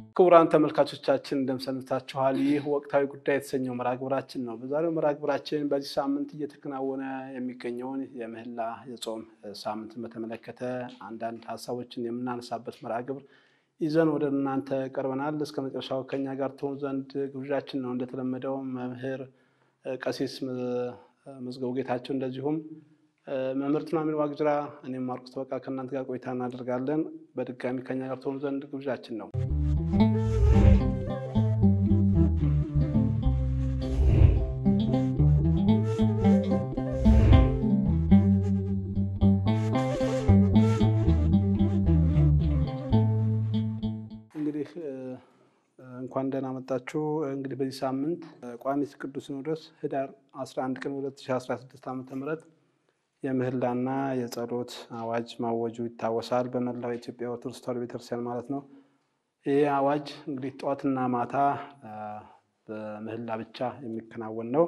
ክቡራን ተመልካቾቻችን እንደምሰንብታችኋል። ይህ ወቅታዊ ጉዳይ የተሰኘው መርሃ ግብራችን ነው። በዛሬው መርሃ ግብራችን በዚህ ሳምንት እየተከናወነ የሚገኘውን የምህላ የጾም ሳምንትን በተመለከተ አንዳንድ ሀሳቦችን የምናነሳበት መርሃ ግብር ይዘን ወደ እናንተ ቀርበናል። እስከ መጨረሻው ከኛ ጋር ትሆኑ ዘንድ ግብዣችን ነው። እንደተለመደው መምህር ቀሲስ መዝገቡ ጌታቸው እንደዚሁም መምህር ቱናሚን ዋቅጅራ እኔም ማርቆስ ተበቃ ከእናንተ ጋር ቆይታ እናደርጋለን። በድጋሚ ከኛ ጋር ትሆኑ ዘንድ ግብዣችን ነው። እንግዲህ እንኳን ደህና መጣችሁ። እንግዲህ በዚህ ሳምንት ቋሚ ቅዱስ ሲኖዶስ ህዳር 11 ቀን 2016 ዓ ም የምህላና የጸሎት አዋጅ ማወጁ ይታወሳል። በመላው ኢትዮጵያ ኦርቶዶክስ ተዋሕዶ ቤተክርስቲያን ማለት ነው። ይህ አዋጅ እንግዲህ ጠዋትና ማታ በምህላ ብቻ የሚከናወን ነው።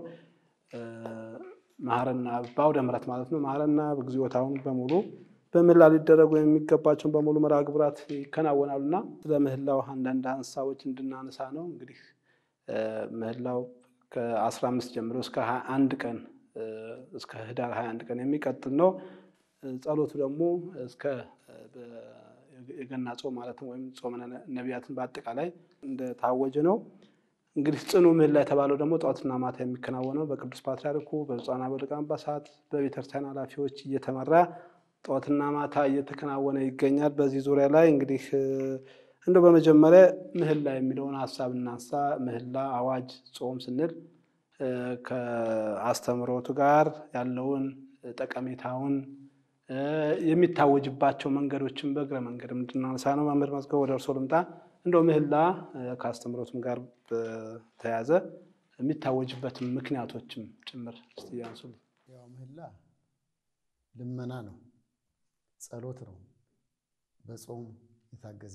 መሐረና በአውደ ምሕረት ማለት ነው። መሐረና እግዚኦታውን በሙሉ በምህላ ሊደረጉ የሚገባቸውን በሙሉ መርሃ ግብራት ይከናወናሉ እና ስለ ምህላው አንዳንድ ሀሳቦች እንድናነሳ ነው። እንግዲህ ምህላው ከአስራ አምስት ጀምሮ እስከ ሀያ አንድ ቀን እስከ ህዳር ሀያ አንድ ቀን የሚቀጥል ነው። ጸሎቱ ደግሞ እስከ የገና ጾም ማለትም ወይም ጾመ ነቢያትን በአጠቃላይ እንደታወጀ ነው። እንግዲህ ጽኑ ምህላ የተባለው ደግሞ ጠዋትና ማታ የሚከናወነው በቅዱስ ፓትርያርኩ በብፁዓን አበው ሊቃነ ጳጳሳት በቤተክርስቲያን ኃላፊዎች እየተመራ ጠዋትና ማታ እየተከናወነ ይገኛል። በዚህ ዙሪያ ላይ እንግዲህ እንደው በመጀመሪያ ምህላ የሚለውን ሀሳብ እናንሳ። ምህላ አዋጅ፣ ጾም ስንል ከአስተምሮቱ ጋር ያለውን ጠቀሜታውን የሚታወጅባቸው መንገዶችን በእግረ መንገድ እንድናነሳ ነው። መምህር መዝገቡ ወደ እርሶ ልምጣ። እንደው ምህላ ከአስተምሮቱም ጋር በተያያዘ የሚታወጅበትን ምክንያቶችም ጭምር እስቲ ያንሱልኝ። ያው ምህላ ልመና ነው፣ ጸሎት ነው። በጾም የታገዘ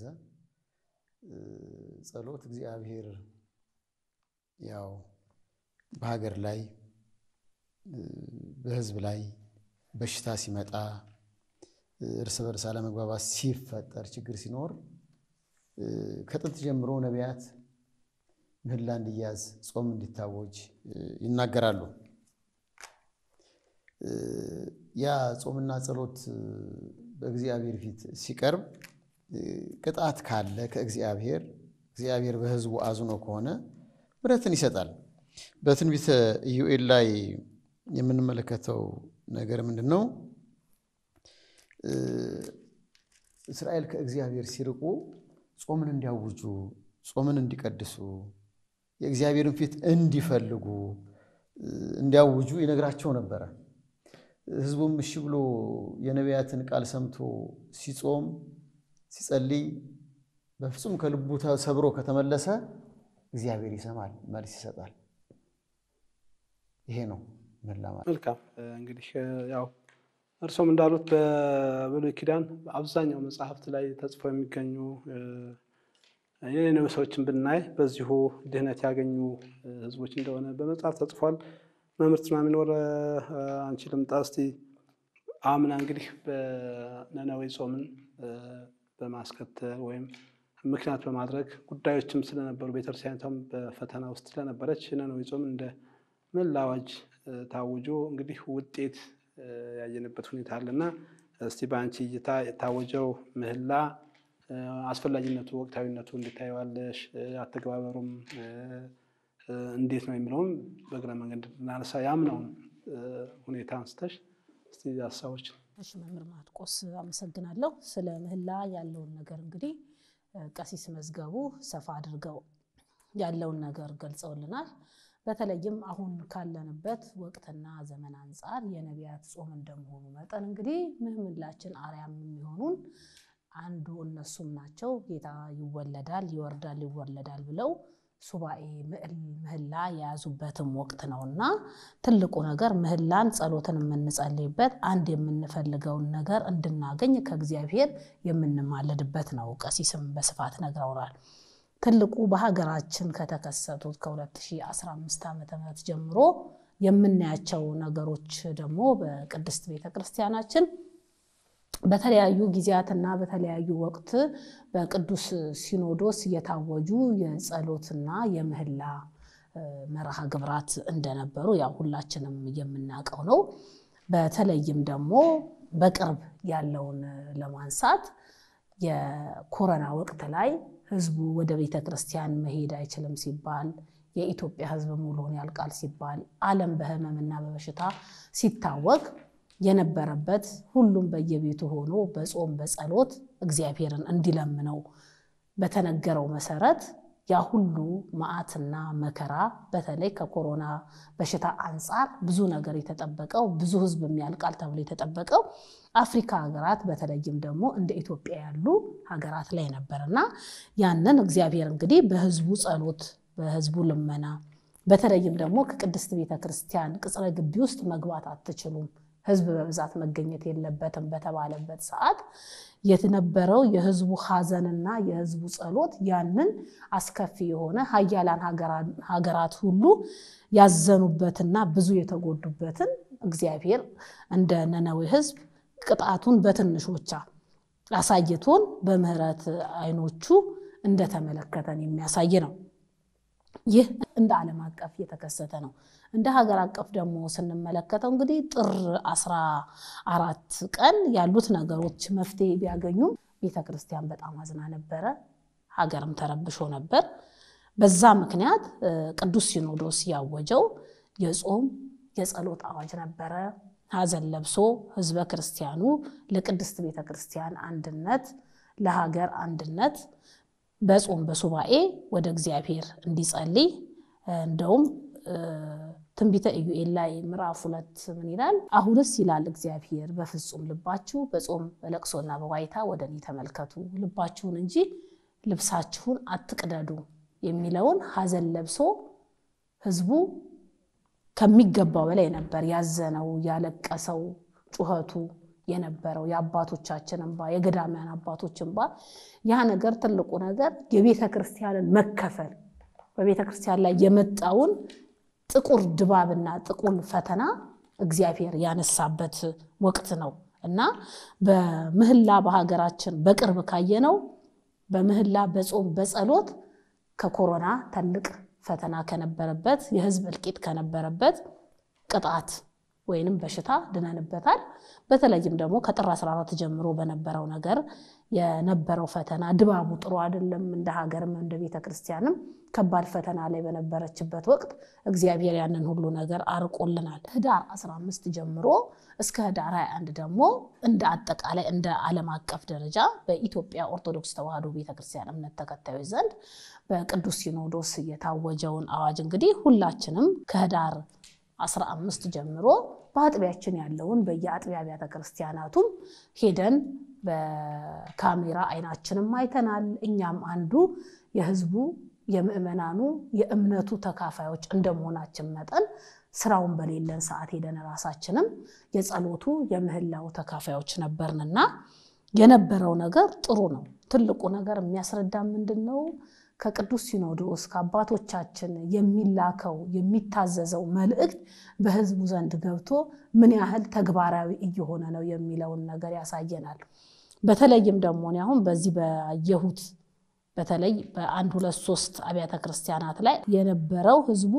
ጸሎት እግዚአብሔር ያው በሀገር ላይ በሕዝብ ላይ በሽታ ሲመጣ እርስ በርስ አለመግባባት ሲፈጠር ችግር ሲኖር ከጥንት ጀምሮ ነቢያት ምህላ እንዲያዝ ጾም እንዲታወጅ ይናገራሉ። ያ ጾምና ጸሎት በእግዚአብሔር ፊት ሲቀርብ ቅጣት ካለ ከእግዚአብሔር እግዚአብሔር በሕዝቡ አዝኖ ከሆነ ምሕረትን ይሰጣል። በትንቢተ ኢዩኤል ላይ የምንመለከተው ነገር ምንድን ነው? እስራኤል ከእግዚአብሔር ሲርቁ ጾምን እንዲያውጁ፣ ጾምን እንዲቀድሱ፣ የእግዚአብሔርን ፊት እንዲፈልጉ እንዲያውጁ ይነግራቸው ነበረ። ሕዝቡም እሺ ብሎ የነቢያትን ቃል ሰምቶ ሲጾም ሲጸልይ በፍጹም ከልቡ ተሰብሮ ከተመለሰ እግዚአብሔር ይሰማል፣ መልስ ይሰጣል። ይሄ ነው ምህላ ማለት። መልካም እንግዲህ ያው እርሶም እንዳሉት በብሉይ ኪዳን አብዛኛው መጽሐፍት ላይ ተጽፈው የሚገኙ የነነዌ ሰዎችን ብናይ በዚሁ ድህነት ያገኙ ህዝቦች እንደሆነ በመጽሐፍ ተጽፏል። መምህር ቱናሚን ወደ አንቺ ልምጣ እስቲ። አምና እንግዲህ በነነዌ ጾምን በማስከተል ወይም ምክንያት በማድረግ ጉዳዮችም ስለነበሩ ቤተክርስቲያኒቷም በፈተና ውስጥ ስለነበረች ነነዌ ጾም እንደ ምህላ አዋጅ ታውጆ እንግዲህ ውጤት ያየንበት ሁኔታ አለና እስቲ በአንቺ እይታ የታወጀው ምህላ አስፈላጊነቱ፣ ወቅታዊነቱ እንድታየዋለሽ፣ አተገባበሩም እንዴት ነው የሚለውም በእግረ መንገድ እናነሳ ያምነውን ሁኔታ አንስተሽ እስቲ ሀሳቦች። እሺ መምህር ማርቆስ አመሰግናለሁ። ስለ ምህላ ያለውን ነገር እንግዲህ ቀሲስ መዝገቡ ሰፋ አድርገው ያለውን ነገር ገልጸውልናል። በተለይም አሁን ካለንበት ወቅትና ዘመን አንጻር የነቢያት ጾም እንደመሆኑ መጠን እንግዲህ ምህላችን አርያም የሚሆኑን አንዱ እነሱም ናቸው። ጌታ ይወለዳል፣ ይወርዳል፣ ይወለዳል ብለው ሱባኤ ምህላ የያዙበትም ወቅት ነው እና ትልቁ ነገር ምህላን ጸሎትን የምንጸልይበት አንድ የምንፈልገውን ነገር እንድናገኝ ከእግዚአብሔር የምንማለድበት ነው። ቀሲስም በስፋት ነግረውናል። ትልቁ በሀገራችን ከተከሰቱት ከ2015 ዓ ም ጀምሮ የምናያቸው ነገሮች ደግሞ በቅድስት ቤተ ክርስቲያናችን በተለያዩ ጊዜያትና በተለያዩ ወቅት በቅዱስ ሲኖዶስ የታወጁ የጸሎትና የምህላ መርሃ ግብራት እንደነበሩ ያው ሁላችንም የምናውቀው ነው። በተለይም ደግሞ በቅርብ ያለውን ለማንሳት የኮረና ወቅት ላይ ህዝቡ ወደ ቤተ ክርስቲያን መሄድ አይችልም ሲባል የኢትዮጵያ ህዝብ ሙሉውን ያልቃል ሲባል ዓለም በህመምና በበሽታ ሲታወቅ የነበረበት ሁሉም በየቤቱ ሆኖ በጾም በጸሎት እግዚአብሔርን እንዲለምነው በተነገረው መሰረት ያ ሁሉ መዓትና መከራ በተለይ ከኮሮና በሽታ አንጻር ብዙ ነገር የተጠበቀው ብዙ ህዝብ የሚያልቃል ተብሎ የተጠበቀው አፍሪካ ሀገራት በተለይም ደግሞ እንደ ኢትዮጵያ ያሉ ሀገራት ላይ ነበር እና ያንን እግዚአብሔር እንግዲህ በህዝቡ ጸሎት በህዝቡ ልመና በተለይም ደግሞ ከቅድስት ቤተ ክርስቲያን ቅጽረ ግቢ ውስጥ መግባት አትችሉም፣ ህዝብ በብዛት መገኘት የለበትም በተባለበት ሰዓት የነበረው የህዝቡ ሀዘንና የህዝቡ ጸሎት ያንን አስከፊ የሆነ ሀያላን ሀገራት ሁሉ ያዘኑበትና ብዙ የተጎዱበትን እግዚአብሔር እንደ ነነዌ ህዝብ ቅጣቱን በትንሾቻ አሳይቶን በምህረት አይኖቹ እንደተመለከተን የሚያሳይ ነው። ይህ እንደ ዓለም አቀፍ የተከሰተ ነው። እንደ ሀገር አቀፍ ደግሞ ስንመለከተው እንግዲህ ጥር አስራ አራት ቀን ያሉት ነገሮች መፍትሄ ቢያገኙም ቤተ ክርስቲያን በጣም አዝና ነበረ። ሀገርም ተረብሾ ነበር። በዛ ምክንያት ቅዱስ ሲኖዶስ ያወጀው የጾም የጸሎት አዋጅ ነበረ። ሀዘን ለብሶ ህዝበ ክርስቲያኑ ለቅድስት ቤተ ክርስቲያን አንድነት፣ ለሀገር አንድነት በጾም በሱባኤ ወደ እግዚአብሔር እንዲጸልይ እንደውም ትንቢተ ኢዩኤል ላይ ምዕራፍ ሁለት ምን ይላል? አሁንስ ይላል እግዚአብሔር በፍጹም ልባችሁ በጾም በለቅሶና በዋይታ ወደ እኔ ተመልከቱ፣ ልባችሁን እንጂ ልብሳችሁን አትቅደዱ የሚለውን ሀዘን ለብሶ ህዝቡ ከሚገባው በላይ ነበር ያዘነው፣ ያለቀሰው፣ ጩኸቱ የነበረው የአባቶቻችን እንባ የገዳማያን አባቶች እንባ ያ ነገር ትልቁ ነገር የቤተ ክርስቲያንን መከፈል በቤተ ክርስቲያን ላይ የመጣውን ጥቁር ድባብና ጥቁር ፈተና እግዚአብሔር ያነሳበት ወቅት ነው እና በምህላ በሀገራችን በቅርብ ካየነው በምህላ በጾም በጸሎት ከኮሮና ትልቅ ፈተና ከነበረበት የህዝብ እልቂት ከነበረበት ቅጣት ወይንም በሽታ ድነንበታል። በተለይም ደግሞ ከጥር 14 ጀምሮ በነበረው ነገር የነበረው ፈተና ድባቡ ጥሩ አይደለም። እንደ ሀገርም እንደ ቤተ ክርስቲያንም ከባድ ፈተና ላይ በነበረችበት ወቅት እግዚአብሔር ያንን ሁሉ ነገር አርቆልናል። ህዳር 15 ጀምሮ እስከ ህዳር 21 ደግሞ እንደ አጠቃላይ እንደ ዓለም አቀፍ ደረጃ በኢትዮጵያ ኦርቶዶክስ ተዋሕዶ ቤተክርስቲያን እምነት ተከታዮች ዘንድ በቅዱስ ሲኖዶስ የታወጀውን አዋጅ እንግዲህ ሁላችንም ከህዳር 15 ጀምሮ በአጥቢያችን ያለውን በየአጥቢያ አብያተ ክርስቲያናቱም ሄደን በካሜራ አይናችንም አይተናል። እኛም አንዱ የህዝቡ የምእመናኑ የእምነቱ ተካፋዮች እንደመሆናችን መጠን ስራውን በሌለን ሰዓት ሄደን ራሳችንም የጸሎቱ የምህላው ተካፋዮች ነበርንና የነበረው ነገር ጥሩ ነው። ትልቁ ነገር የሚያስረዳ ምንድን ነው? ከቅዱስ ሲኖዶስ ከአባቶቻችን የሚላከው የሚታዘዘው መልእክት በህዝቡ ዘንድ ገብቶ ምን ያህል ተግባራዊ እየሆነ ነው የሚለውን ነገር ያሳየናል። በተለይም ደግሞ እኔ አሁን በዚህ ባየሁት በተለይ በአንድ ሁለት ሶስት አብያተ ክርስቲያናት ላይ የነበረው ህዝቡ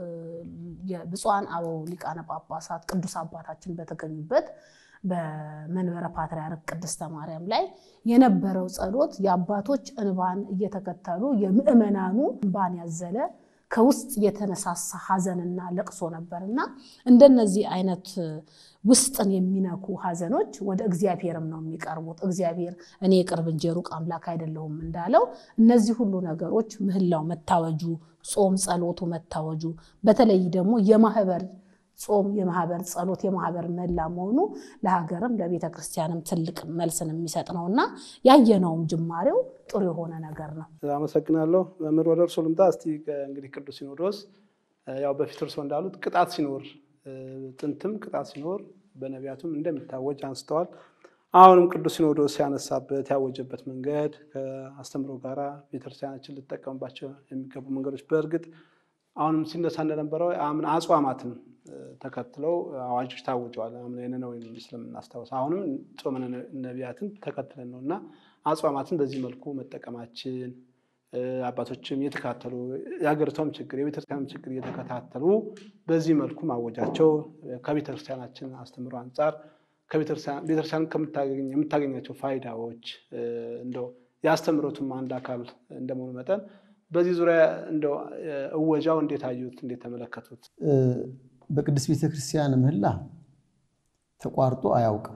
የብፁዓን አበው ሊቃነ ጳጳሳት ቅዱስ አባታችን በተገኙበት በመንበረ ፓትርያርክ ቅድስተ ማርያም ላይ የነበረው ጸሎት የአባቶች እንባን እየተከተሉ የምዕመናኑ እንባን ያዘለ ከውስጥ የተነሳሳ ሀዘንና ለቅሶ ነበር እና እንደነዚህ አይነት ውስጥን የሚነኩ ሀዘኖች ወደ እግዚአብሔርም ነው የሚቀርቡት። እግዚአብሔር እኔ የቅርብ እንጂ የሩቅ አምላክ አይደለሁም እንዳለው እነዚህ ሁሉ ነገሮች ምህላው መታወጁ፣ ጾም ጸሎቱ መታወጁ፣ በተለይ ደግሞ የማህበር ጾም የማህበር ጸሎት የማህበር መላ መሆኑ ለሀገርም ለቤተ ክርስቲያንም ትልቅ መልስን የሚሰጥ ነው እና ያየነውም ጅማሬው ጥሩ የሆነ ነገር ነው። አመሰግናለሁ። መምህር ወደ እርሶ ልምጣ። እስቲ እንግዲህ ቅዱስ ሲኖዶስ ያው በፊት እርሶ እንዳሉት ቅጣት ሲኖር ጥንትም ቅጣት ሲኖር በነቢያቱም እንደሚታወጅ አንስተዋል። አሁንም ቅዱስ ሲኖዶስ ያነሳበት ያወጀበት መንገድ ከአስተምሮ ጋራ ቤተክርስቲያናችን ልጠቀምባቸው የሚገቡ መንገዶች በእርግጥ አሁንም ሲነሳ እንደነበረው አምና አጽዋማትን ተከትለው አዋጆች ታውጀዋል። አምና የነነዌ ስለምናስታውስ አሁንም ጾመ ነቢያትን ተከትለን ነው እና አጽዋማትን በዚህ መልኩ መጠቀማችን አባቶችም እየተከታተሉ የሀገሪቷም ችግር የቤተክርስቲያንም ችግር እየተከታተሉ በዚህ መልኩ ማወጃቸው ከቤተክርስቲያናችን አስተምሮ አንጻር ቤተክርስቲያን የምታገኛቸው ፋይዳዎች እንደው የአስተምሮቱም አንድ አካል እንደመሆኑ መጠን በዚህ ዙሪያ እንደው እወጃው እንዴት አዩት? እንዴት ተመለከቱት? በቅድስት ቤተክርስቲያን ምህላ ተቋርጦ አያውቅም።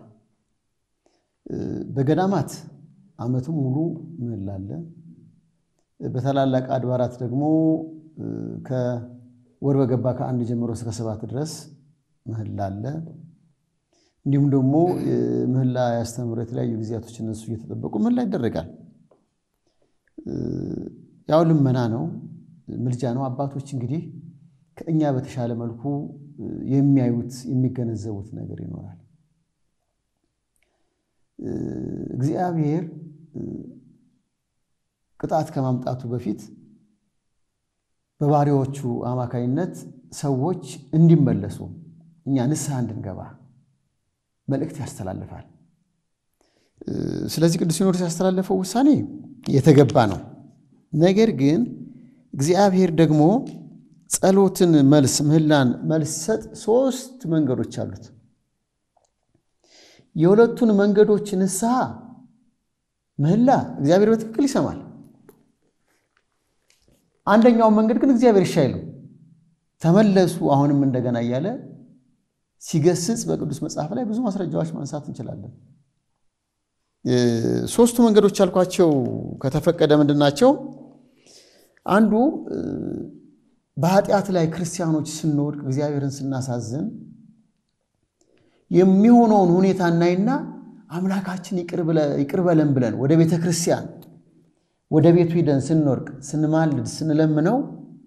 በገዳማት ዓመቱን ሙሉ ምህላ አለ። በታላላቅ አድባራት ደግሞ ከወር በገባ ከአንድ ጀምሮ እስከ ሰባት ድረስ ምህላ አለ። እንዲሁም ደግሞ ምህላ ያስተምሩ የተለያዩ ጊዜያቶች እነሱ እየተጠበቁ ምህላ ይደረጋል። ያው ልመና ነው፣ ምልጃ ነው። አባቶች እንግዲህ ከእኛ በተሻለ መልኩ የሚያዩት የሚገነዘቡት ነገር ይኖራል። እግዚአብሔር ቅጣት ከማምጣቱ በፊት በባሪያዎቹ አማካይነት ሰዎች እንዲመለሱ እኛ ንስሐ እንድንገባ መልእክት ያስተላልፋል። ስለዚህ ቅዱስ ሲኖዶስ ያስተላለፈው ውሳኔ የተገባ ነው። ነገር ግን እግዚአብሔር ደግሞ ጸሎትን መልስ ምህላን መልስ ሰጥ ሶስት መንገዶች አሉት። የሁለቱን መንገዶች ንስሐ ምህላ እግዚአብሔር በትክክል ይሰማል። አንደኛውን መንገድ ግን እግዚአብሔር እሺ አይልም። ተመለሱ አሁንም እንደገና እያለ ሲገስጽ በቅዱስ መጽሐፍ ላይ ብዙ ማስረጃዎች ማንሳት እንችላለን። ሶስቱ መንገዶች ያልኳቸው ከተፈቀደ ምንድን ናቸው? አንዱ በኃጢአት ላይ ክርስቲያኖች ስንወድቅ እግዚአብሔርን ስናሳዝን የሚሆነውን ሁኔታ እናይና አምላካችን ይቅር በለን ብለን ወደ ቤተ ክርስቲያን ወደ ቤቱ ሂደን ስንወርቅ ስንማልድ ስንለምነው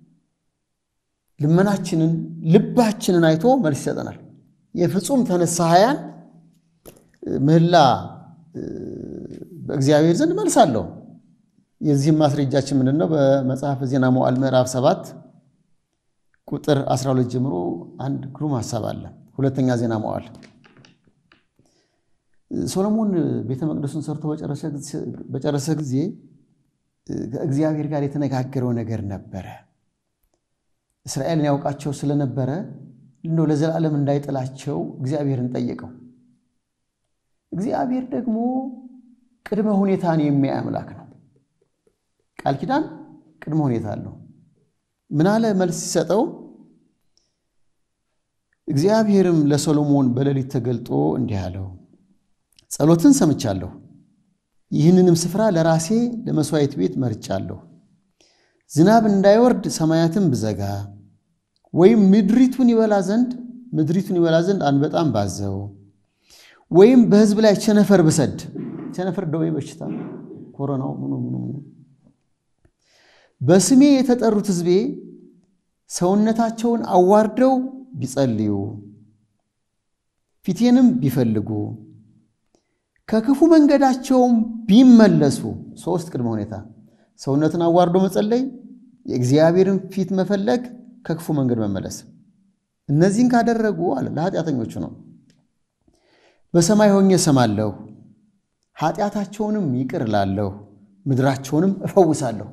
ልመናችንን ልባችንን አይቶ መልስ ይሰጠናል። የፍጹም ተነሳሃያን ምህላ በእግዚአብሔር ዘንድ መልስ አለው። የዚህም ማስረጃችን ምንድን ነው? በመጽሐፍ ዜና መዋዕል ምዕራፍ ሰባት ቁጥር 12 ጀምሮ አንድ ግሩም ሀሳብ አለ። ሁለተኛ ዜና መዋዕል ሶሎሞን ቤተ መቅደሱን ሰርቶ በጨረሰ ጊዜ ከእግዚአብሔር ጋር የተነጋገረው ነገር ነበረ። እስራኤልን ያውቃቸው ስለነበረ እንደው ለዘላለም እንዳይጥላቸው እግዚአብሔርን ጠየቀው። እግዚአብሔር ደግሞ ቅድመ ሁኔታን የሚያይ አምላክ ነው። ቃል ኪዳን ቅድመ ሁኔታ አለው። ምን አለ መልስ ሲሰጠው፣ እግዚአብሔርም ለሰሎሞን በሌሊት ተገልጦ እንዲህ አለው፣ ጸሎትን ሰምቻለሁ፣ ይህንንም ስፍራ ለራሴ ለመሥዋዕት ቤት መርጫለሁ። ዝናብ እንዳይወርድ ሰማያትን ብዘጋ ወይም ምድሪቱን ይበላ ዘንድ ምድሪቱን ይበላ ዘንድ አንበጣም ባዘው ወይም በሕዝብ ላይ ቸነፈር ብሰድ ቸነፈር ደዌ በሽታ ኮሮናው ምኑ ምኑ ምኑ በስሜ የተጠሩት ሕዝቤ ሰውነታቸውን አዋርደው ቢጸልዩ ፊቴንም ቢፈልጉ ከክፉ መንገዳቸውም ቢመለሱ ሶስት ቅድመ ሁኔታ ሰውነትን አዋርዶ መጸለይ፣ የእግዚአብሔርን ፊት መፈለግ፣ ከክፉ መንገድ መመለስ። እነዚህን ካደረጉ አለ ለኃጢአተኞቹ ነው። በሰማይ ሆኜ እሰማለሁ፣ ኃጢአታቸውንም ይቅር እላለሁ፣ ምድራቸውንም እፈውሳለሁ።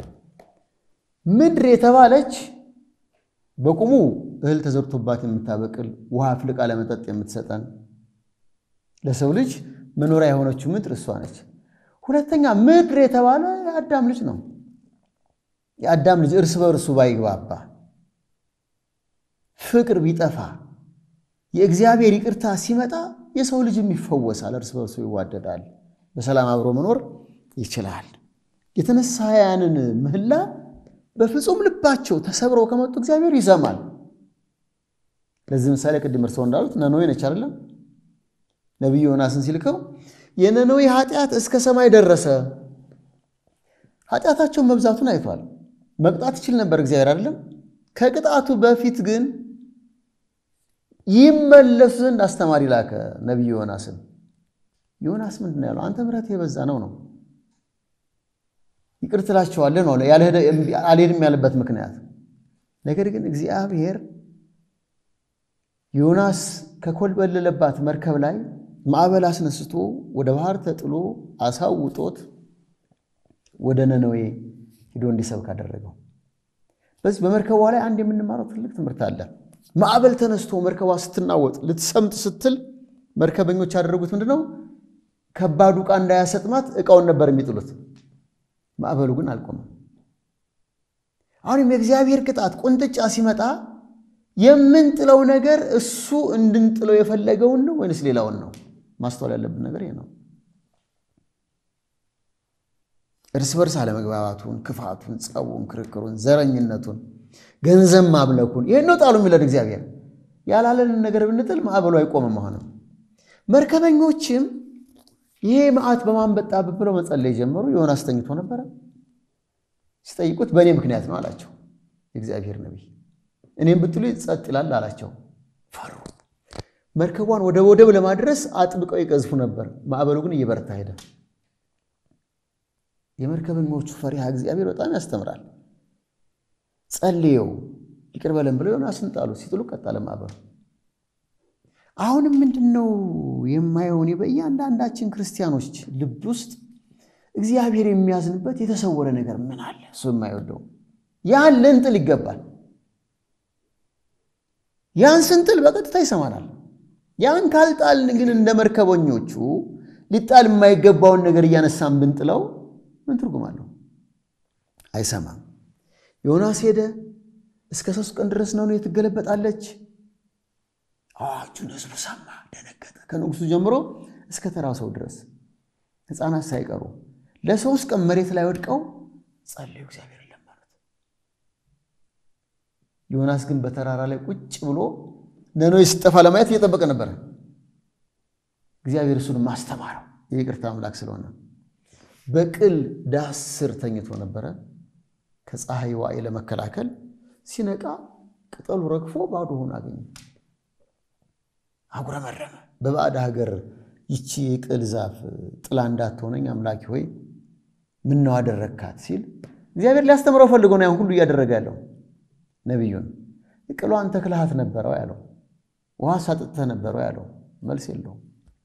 ምድር የተባለች በቁሙ እህል ተዘርቶባት የምታበቅል ውሃ አፍልቃ ለመጠጥ የምትሰጠን ለሰው ልጅ መኖሪያ የሆነችው ምድር እሷ ነች። ሁለተኛ ምድር የተባለ የአዳም ልጅ ነው። የአዳም ልጅ እርስ በእርሱ ባይግባባ ፍቅር ቢጠፋ የእግዚአብሔር ይቅርታ ሲመጣ የሰው ልጅም ይፈወሳል፣ እርስ በርሱ ይዋደዳል፣ በሰላም አብሮ መኖር ይችላል። የተነሳያንን ምህላ በፍጹም ልባቸው ተሰብረው ከመጡ እግዚአብሔር ይሰማል። ለዚህ ምሳሌ ቅድም እርስዎ እንዳሉት ነነዌ ነች አይደለም? ነቢዩ ዮናስን ሲልከው የነነዌ ኃጢአት እስከ ሰማይ ደረሰ። ኃጢአታቸውን መብዛቱን አይቷል። መቅጣት ይችል ነበር እግዚአብሔር አይደለም? ከቅጣቱ በፊት ግን ይመለሱ ዘንድ አስተማሪ ላከ ነቢዩ ዮናስን። ዮናስ ምንድን ነው ያለው? አንተ ምሕረት የበዛ ነው ነው ይቅር ትላቸዋለህ ነው አልሄድም ያለበት ምክንያት ነገር ግን እግዚአብሔር ዮናስ ከኮልበለለባት መርከብ ላይ ማዕበል አስነስቶ ወደ ባህር ተጥሎ አሳውጦት ወደ ነነዌ ሂዶ እንዲሰብክ አደረገው። በዚህ በመርከቧ ላይ አንድ የምንማረው ትልቅ ትምህርት አለ። ማዕበል ተነስቶ መርከቧ ስትናወጥ ልትሰምጥ ስትል መርከበኞች ያደረጉት ምንድን ነው? ከባዱ ዕቃ እንዳያሰጥማት ዕቃውን ነበር የሚጥሉት። ማዕበሉ ግን አልቆመም። አሁንም የእግዚአብሔር ቅጣት ቁንጥጫ ሲመጣ የምንጥለው ነገር እሱ እንድንጥለው የፈለገውን ነው ወይንስ ሌላውን ነው? ማስተዋል ያለብን ነገር ይሄ ነው። እርስ በርስ አለመግባባቱን፣ ክፋቱን፣ ጸቡን፣ ክርክሩን፣ ዘረኝነቱን፣ ገንዘብ ማምለኩን ይህን ነው ጣሉ የሚለን እግዚአብሔር። ያላለንን ነገር ብንጥል ማዕበሉ አይቆምም። አሁንም መርከበኞችም ይሄ መዓት በማንበጣብህ ብለው መጸለይ ጀመሩ። ዮናስ ተኝቶ ነበረ። ሲጠይቁት በእኔ ምክንያት ነው አላቸው የእግዚአብሔር ነቢይ። እኔም ብትሉ ጸጥ ይላል አላቸው። ፈሩ። መርከቧን ወደ ወደብ ለማድረስ አጥብቀው ይቀዝፉ ነበር። ማዕበሉ ግን እየበረታ ሄደ። የመርከበኞቹ ፈሪሃ እግዚአብሔር በጣም ያስተምራል። ጸልየው ይቅር በለን ብለው ዮናስን ጣሉ። ሲጥሉ ቀጠለ ማዕበሉ። አሁንም ምንድን ነው የማየው እኔ በእያንዳንዳችን ክርስቲያኖች ልብ ውስጥ እግዚአብሔር የሚያዝንበት የተሰወረ ነገር ምን አለ? እሱ የማይወደው ያን ልንጥል ይገባል። ያን ስንጥል በቀጥታ ይሰማናል። ያን ካልጣልን ግን እንደ መርከበኞቹ ሊጣል የማይገባውን ነገር እያነሳን ብንጥለው ምን ትርጉም አለው? አይሰማም። ዮናስ ሄደ። እስከ ሶስት ቀን ድረስ ነው ትገለበጣለች። አዋጁን ህዝቡ ሰማ፣ ደነገጠ። ከንጉሱ ጀምሮ እስከ ተራው ሰው ድረስ ሕፃናት ሳይቀሩ ለሶስት ቀን መሬት ላይ ወድቀው ጸለዩ፣ እግዚአብሔር ለመኑት። ዮናስ ግን በተራራ ላይ ቁጭ ብሎ ነነዌ ስትጠፋ ለማየት እየጠበቀ ነበረ። እግዚአብሔር እሱን ማስተማረው የይቅርታ አምላክ ስለሆነ በቅል ዳስ ስር ተኝቶ ነበረ ከፀሐይ ዋዕይ ለመከላከል። ሲነቃ ቅጠሉ ረግፎ ባዶ ሆኖ አገኘ። አጉረመረመ። በባዕድ ሀገር ይቺ የቅል ዛፍ ጥላ እንዳትሆነኝ አምላኪ ሆይ ምነው አደረግካት ሲል እግዚአብሔር ሊያስተምረው ፈልጎ ነው ያን ሁሉ እያደረገ ያለው ነቢዩን። ቅሏን ተክልሃት ነበረው ያለው፣ ውሃ ሳጥጥተህ ነበረው ያለው፣ መልስ የለውም።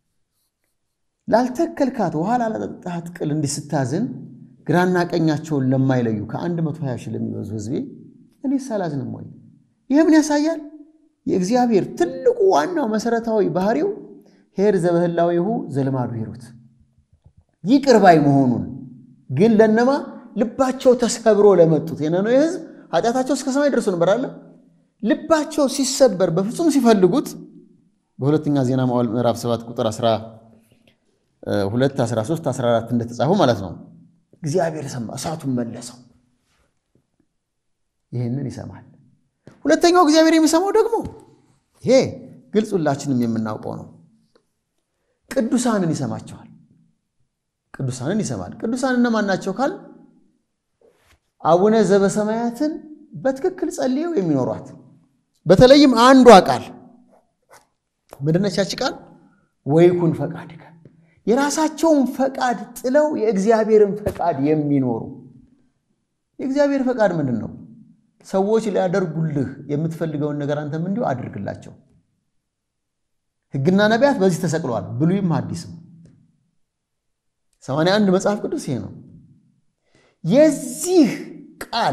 ላልተከልካት ውሃ ላላጠጣሃት ቅል እንዲህ ስታዝን ግራና ቀኛቸውን ለማይለዩ ከአንድ መቶ ሀያ ሺህ ለሚበዙ ሕዝቤ እኔ ሳላዝንም ወይ? ይህ ምን ያሳያል? የእግዚአብሔር ትልቁ ዋናው መሰረታዊ ባህሪው ኄር ዘበህላዊሁ ዘልማዱ ሂሩት ይቅር ባይ መሆኑን ግን ለነማ ልባቸው ተሰብሮ ለመጡት የነነዌ ሕዝብ ኃጢአታቸው እስከ ሰማይ ደርሶ ነበር አለ። ልባቸው ሲሰበር በፍጹም ሲፈልጉት በሁለተኛ ዜና መዋዕል ምዕራፍ 7 ቁጥር 12፣ 13፣ 14 እንደተጻፈው ማለት ነው። እግዚአብሔር ሰማ፣ እሳቱን መለሰው። ይህንን ይሰማል። ሁለተኛው እግዚአብሔር የሚሰማው ደግሞ ይሄ ግልጽ ሁላችንም የምናውቀው ነው። ቅዱሳንን ይሰማቸዋል። ቅዱሳንን ይሰማል። ቅዱሳን እነማን ናቸው ካል አቡነ ዘበሰማያትን በትክክል ጸልየው የሚኖሯት በተለይም አንዷ ቃል ምንድነች? ያቺ ቃል ወይኩን ፈቃድከ የራሳቸውን ፈቃድ ጥለው የእግዚአብሔርን ፈቃድ የሚኖሩ የእግዚአብሔር ፈቃድ ምንድን ነው? ሰዎች ሊያደርጉልህ የምትፈልገውን ነገር አንተም እንዲሁ አድርግላቸው። ሕግና ነቢያት በዚህ ተሰቅለዋል፣ ብሉይም ሐዲስም። ሰማንያ አንድ መጽሐፍ ቅዱስ ይሄ ነው። የዚህ ቃል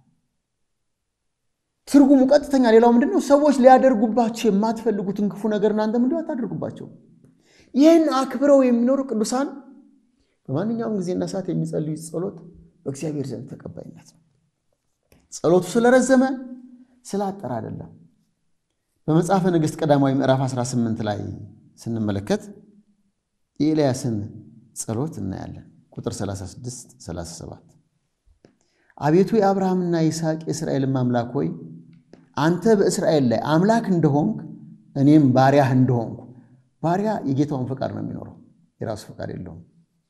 ትርጉሙ ቀጥተኛ ሌላው ምንድን ነው? ሰዎች ሊያደርጉባቸው የማትፈልጉትን ክፉ ነገር እናንተም እንዲሁ አታደርጉባቸው። ይህን አክብረው የሚኖሩ ቅዱሳን በማንኛውም ጊዜና ሰዓት የሚጸልዩ ጸሎት በእግዚአብሔር ዘንድ ተቀባይነት ነው። ጸሎቱ ስለረዘመ ስላጠረ አይደለም። በመጽሐፈ ነገሥት ቀዳማዊ ምዕራፍ 18 ላይ ስንመለከት የኤልያስን ጸሎት እናያለን። ቁጥር 36 37 አቤቱ የአብርሃምና ይስሐቅ የእስራኤልን አምላክ ሆይ አንተ በእስራኤል ላይ አምላክ እንደሆንክ እኔም ባሪያህ እንደሆንኩ ባሪያ የጌታውን ፈቃድ ነው የሚኖረው፣ የራሱ ፈቃድ የለውም።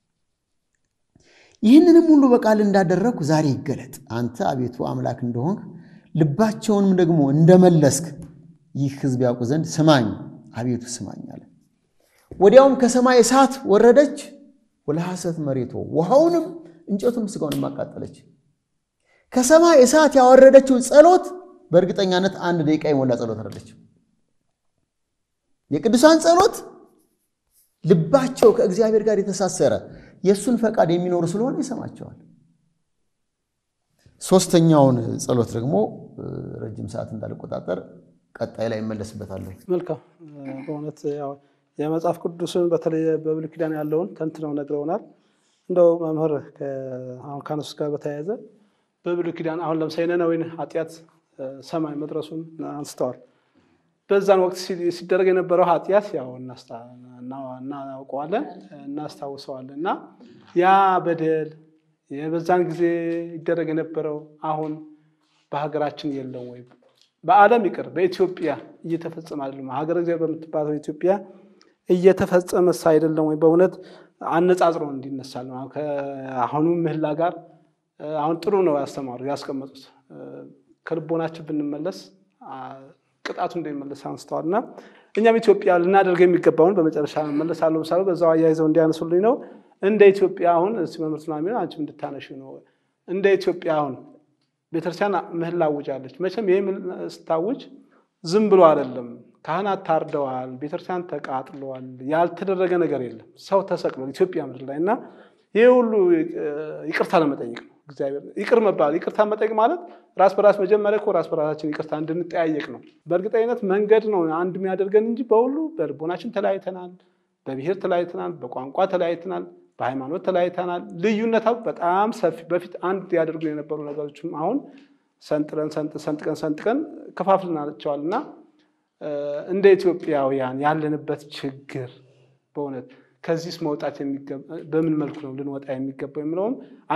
ይህንንም ሁሉ በቃል እንዳደረግኩ ዛሬ ይገለጥ። አንተ አቤቱ አምላክ እንደሆንክ ልባቸውንም ደግሞ እንደመለስክ ይህ ሕዝብ ያውቁ ዘንድ ስማኝ፣ አቤቱ ስማኝ አለ። ወዲያውም ከሰማይ እሳት ወረደች፣ ወለሐሰት መሬቶ ውሃውንም እንጨቱንም ሥጋውንም አቃጠለች። ከሰማይ እሳት ያወረደችው ጸሎት በእርግጠኛነት አንድ ደቂቃ የሞላ ጸሎት አይደለችም። የቅዱሳን ጸሎት ልባቸው ከእግዚአብሔር ጋር የተሳሰረ የእሱን ፈቃድ የሚኖሩ ስለሆነ ይሰማቸዋል። ሶስተኛውን ጸሎት ደግሞ ረጅም ሰዓት እንዳልቆጣጠር ቀጣይ ላይ እመለስበታለሁ። መልካም በእውነት ያው የመጽሐፍ ቅዱስን በተለይ በብሉይ ኪዳን ያለውን ተንትነው ነግረውናል። እንደው መምህር አሁን ከነሱ ጋር በተያያዘ በብሉይ ኪዳን አሁን ለምሳሌ ነነዌን ኃጢአት ሰማይ መድረሱን አንስተዋል። በዛን ወቅት ሲደረግ የነበረው ኃጢአት ያው እናውቀዋለን፣ እናስታውሰዋለን እና ያ በደል በዛን ጊዜ ይደረግ የነበረው አሁን በሀገራችን የለም ወይ? በዓለም ይቅር በኢትዮጵያ እየተፈጸመ አይደለም? ሀገረ እግዚአብሔር በምትባለው ኢትዮጵያ እየተፈጸመስ አይደለም ወይ? በእውነት አነጻጽሮ እንዲነሳል ነው። ከአሁኑ ምህላ ጋር አሁን ጥሩ ነው ያስተማሩ ያስቀመጡት። ከልቦናችን ብንመለስ ቅጣቱ እንደሚመለስ አንስተዋል እና እኛም ኢትዮጵያ ልናደርግ የሚገባውን በመጨረሻ መለሳለሁ። ምሳሌ በዛው አያይዘው እንዲያነሱልኝ ነው። እንደ ኢትዮጵያ አሁን እስቲ መምህር ሱላሚ አንቺም እንድታነሺ ነው። እንደ ኢትዮጵያ አሁን ቤተክርስቲያን ምህላ አውጃለች። መቼም ይህ ስታውጅ ዝም ብሎ አይደለም። ካህናት ታርደዋል፣ ቤተክርስቲያን ተቃጥለዋል። ያልተደረገ ነገር የለም። ሰው ተሰቅሏል ኢትዮጵያ ምድር ላይ እና ይህ ሁሉ ይቅርታ ለመጠየቅ ነው። እግዚአብሔር ይቅር መባል ይቅርታ መጠየቅ ማለት ራስ በራስ መጀመሪያ እኮ ራስ በራሳችን ይቅርታ እንድንጠያየቅ ነው። በእርግጠኝነት መንገድ ነው አንድ የሚያደርገን እንጂ በሁሉ በልቦናችን ተለያይተናል፣ በብሔር ተለያይተናል፣ በቋንቋ ተለያይተናል፣ በሃይማኖት ተለያይተናል። ልዩነታው በጣም ሰፊ በፊት አንድ ያደርጉ የነበሩ ነገሮችም አሁን ሰንጥረን ሰንጥቀን ሰንጥቀን ከፋፍልናቸዋል እና እንደ ኢትዮጵያውያን ያለንበት ችግር በእውነት ከዚህስ መውጣት በምን መልኩ ነው ልንወጣ የሚገባው የሚለውም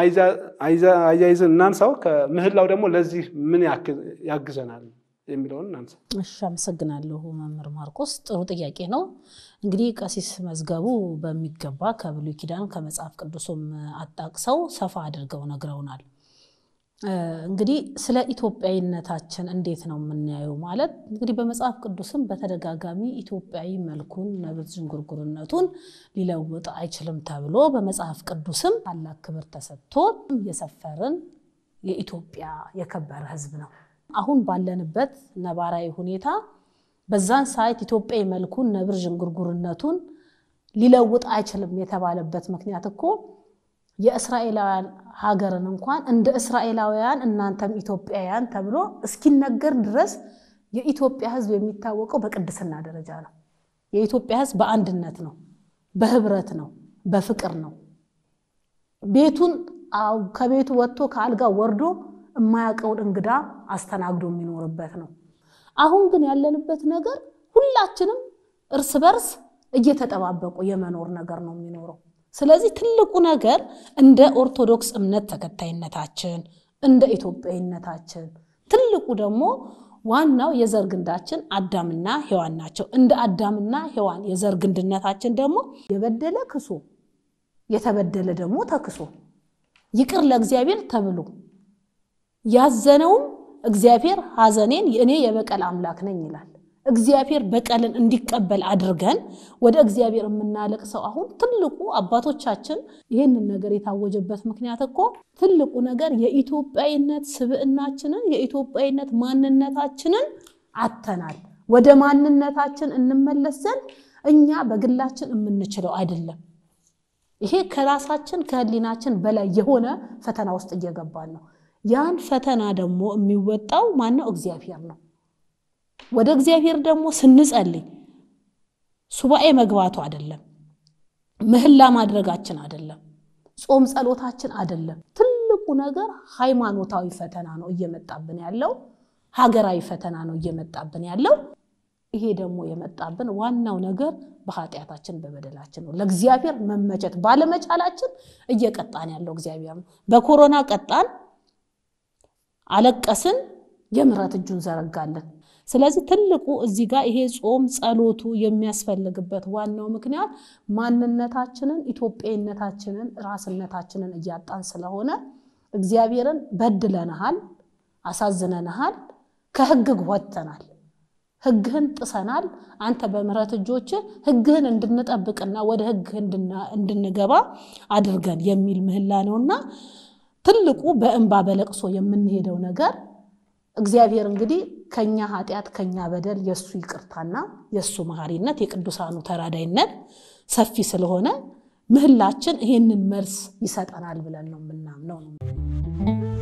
አያይዘን እናንሳው። ከምህላው ደግሞ ለዚህ ምን ያግዘናል የሚለውን እናንሳ። እሺ፣ አመሰግናለሁ መምህር ማርቆስ። ጥሩ ጥያቄ ነው። እንግዲህ ቀሲስ መዝገቡ በሚገባ ከብሉይ ኪዳን ከመጽሐፍ ቅዱሱም አጣቅሰው ሰፋ አድርገው ነግረውናል። እንግዲህ ስለ ኢትዮጵያዊነታችን እንዴት ነው የምናየው? ማለት እንግዲህ በመጽሐፍ ቅዱስም በተደጋጋሚ ኢትዮጵያዊ መልኩን ነብር ዥንጉርጉርነቱን ሊለውጥ አይችልም ተብሎ በመጽሐፍ ቅዱስም ታላቅ ክብር ተሰጥቶ የሰፈርን የኢትዮጵያ የከበረ ሕዝብ ነው። አሁን ባለንበት ነባራዊ ሁኔታ በዛን ሰዓት ኢትዮጵያዊ መልኩን ነብር ዥንጉርጉርነቱን ሊለውጥ አይችልም የተባለበት ምክንያት እኮ የእስራኤላውያን ሀገርን እንኳን እንደ እስራኤላውያን እናንተም ኢትዮጵያውያን ተብሎ እስኪነገር ድረስ የኢትዮጵያ ሕዝብ የሚታወቀው በቅድስና ደረጃ ነው። የኢትዮጵያ ሕዝብ በአንድነት ነው፣ በህብረት ነው፣ በፍቅር ነው። ቤቱን ከቤቱ ወጥቶ ከአልጋ ወርዶ የማያውቀውን እንግዳ አስተናግዶ የሚኖርበት ነው። አሁን ግን ያለንበት ነገር ሁላችንም እርስ በርስ እየተጠባበቁ የመኖር ነገር ነው የሚኖረው። ስለዚህ ትልቁ ነገር እንደ ኦርቶዶክስ እምነት ተከታይነታችን እንደ ኢትዮጵያዊነታችን ትልቁ ደግሞ ዋናው የዘር ግንዳችን አዳምና ሔዋን ናቸው። እንደ አዳምና ሔዋን የዘር ግንድነታችን ደግሞ የበደለ ክሶ የተበደለ ደግሞ ተክሶ ይቅር ለእግዚአብሔር ተብሎ ያዘነውም እግዚአብሔር ሐዘኔን እኔ የበቀል አምላክ ነኝ ይላል። እግዚአብሔር በቀልን እንዲቀበል አድርገን ወደ እግዚአብሔር የምናለቅሰው አሁን ትልቁ አባቶቻችን ይህንን ነገር የታወጀበት ምክንያት እኮ ትልቁ ነገር የኢትዮጵያዊነት ስብዕናችንን የኢትዮጵያዊነት ማንነታችንን አተናል። ወደ ማንነታችን እንመለስ ዘንድ እኛ በግላችን የምንችለው አይደለም። ይሄ ከራሳችን ከህሊናችን በላይ የሆነ ፈተና ውስጥ እየገባን ነው። ያን ፈተና ደግሞ የሚወጣው ማነው? እግዚአብሔር ነው። ወደ እግዚአብሔር ደግሞ ስንጸልይ ሱባኤ መግባቱ አይደለም፣ ምህላ ማድረጋችን አይደለም፣ ጾም ጸሎታችን አይደለም። ትልቁ ነገር ሃይማኖታዊ ፈተና ነው እየመጣብን ያለው፣ ሀገራዊ ፈተና ነው እየመጣብን ያለው። ይሄ ደግሞ የመጣብን ዋናው ነገር በኃጢአታችን በበደላችን ነው። ለእግዚአብሔር መመቸት ባለመቻላችን እየቀጣን ያለው እግዚአብሔር ነው። በኮሮና ቀጣን፣ አለቀስን፣ የምሕረት እጁን ዘረጋለን። ስለዚህ ትልቁ እዚህ ጋር ይሄ ጾም ጸሎቱ የሚያስፈልግበት ዋናው ምክንያት ማንነታችንን ኢትዮጵያዊነታችንን ራስነታችንን እያጣን ስለሆነ እግዚአብሔርን በድለንሃል፣ አሳዝነንሃል፣ ከሕግ ወጥተናል፣ ሕግህን ጥሰናል። አንተ በምሕረት እጆች ሕግህን እንድንጠብቅና ወደ ሕግህ እንድንገባ አድርገን የሚል ምህላ ነውና ትልቁ በእንባ በለቅሶ የምንሄደው ነገር እግዚአብሔር እንግዲህ ከኛ ኃጢአት ከኛ በደል የእሱ ይቅርታና የእሱ መሐሪነት የቅዱሳኑ ተራዳይነት ሰፊ ስለሆነ ምህላችን ይህንን መልስ ይሰጠናል ብለን ነው የምናምነው ነው።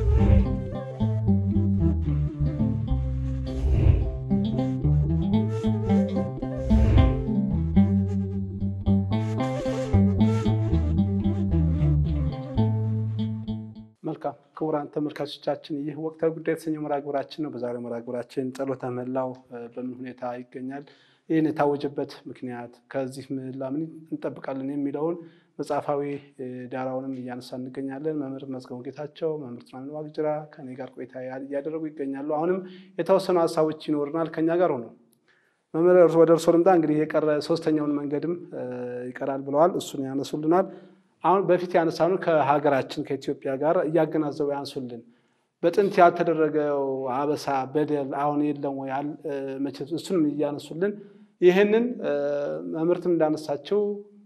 መልካም ክቡራን ተመልካቾቻችን ይህ ወቅታዊ ጉዳይ የተሰኘው መርሃ ግብራችን ነው። በዛሬው መርሃ ግብራችን ጸሎተ ምህላው በምን ሁኔታ ይገኛል፣ ይህን የታወጀበት ምክንያት፣ ከዚህ ምህላ ምን እንጠብቃለን የሚለውን መጽሐፋዊ ዳራውንም እያነሳ እንገኛለን። መምህር መዝገቡ ጌታቸው፣ መምህር ጥናን ዋቅጅራ ከኔ ጋር ቆይታ እያደረጉ ይገኛሉ። አሁንም የተወሰኑ ሀሳቦች ይኖርናል። ከኛ ጋር ሆነው መምህር ወደ እርሶ ልምጣ። እንግዲህ የቀረ ሶስተኛውን መንገድም ይቀራል ብለዋል። እሱን ያነሱልናል። አሁን በፊት ያነሳኑ ከሀገራችን ከኢትዮጵያ ጋር እያገናዘቡ ያንሱልን። በጥንት ያልተደረገው አበሳ በደል አሁን የለም ወይ? መቼም እሱንም እያነሱልን ይህንን መምህርትም እንዳነሳቸው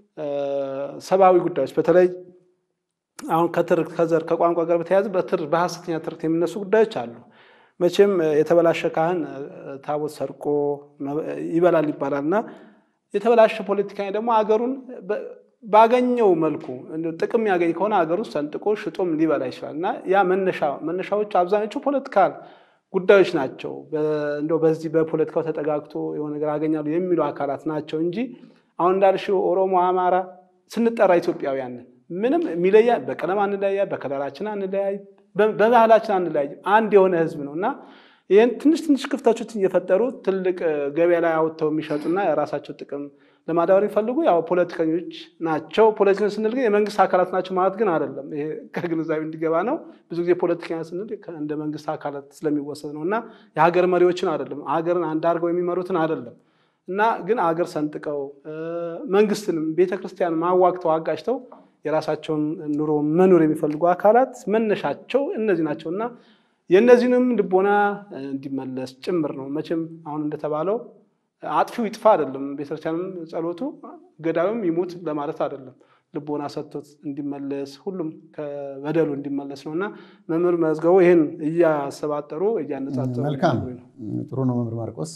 ሰብአዊ ጉዳዮች በተለይ አሁን ከትርክት ከዘር ከቋንቋ ጋር በተያያዘ በሐሰተኛ ትርክት የሚነሱ ጉዳዮች አሉ። መቼም የተበላሸ ካህን ታቦት ሰርቆ ይበላል ይባላል እና የተበላሸ ፖለቲካዊ ደግሞ አገሩን ባገኘው መልኩ ጥቅም ያገኝ ከሆነ ሀገር ውስጥ ሰንጥቆ ሽጦም ሊበላ ይችላል እና ያ መነሻዎቹ አብዛኞቹ ፖለቲካል ጉዳዮች ናቸው። እንደው በዚህ በፖለቲካው ተጠጋግቶ የሆነ ነገር አገኛሉ የሚሉ አካላት ናቸው እንጂ አሁን እንዳልሽው ኦሮሞ፣ አማራ ስንጠራ ኢትዮጵያውያንን ምንም የሚለያ በቀለም አንለያይ፣ በከለራችን አንለያይ፣ በባህላችን አንለያይ፣ አንድ የሆነ ህዝብ ነው እና ይህን ትንሽ ትንሽ ክፍተቶችን እየፈጠሩ ትልቅ ገበያ ላይ አውጥተው የሚሸጡና የራሳቸው ጥቅም ለማዳበር የሚፈልጉ ያው ፖለቲከኞች ናቸው። ፖለቲከኞች ስንል ግን የመንግስት አካላት ናቸው ማለት ግን አይደለም። ይሄ ከግንዛቤ እንዲገባ ነው። ብዙ ጊዜ ፖለቲከኛ ስንል እንደ መንግስት አካላት ስለሚወሰድ ነው እና የሀገር መሪዎችን አይደለም፣ ሀገርን አንድ አድርገው የሚመሩትን አይደለም እና ግን አገር ሰንጥቀው መንግስትንም ቤተክርስቲያን ማዋግተው አጋጭተው የራሳቸውን ኑሮ መኖር የሚፈልጉ አካላት መነሻቸው እነዚህ ናቸው እና የእነዚህንም ልቦና እንዲመለስ ጭምር ነው። መቼም አሁን እንደተባለው አጥፊው ይጥፋ አይደለም። ቤተክርስቲያንም ጸሎቱ ገዳዩም ይሙት ለማለት አይደለም። ልቦና ሰጥቶት እንዲመለስ ሁሉም ከበደሉ እንዲመለስ ነው እና መምህር መዝገቡ ይህን እያሰባጠሩ እያነጻጸሩ መልካም ጥሩ ነው። መምህር ማርቆስ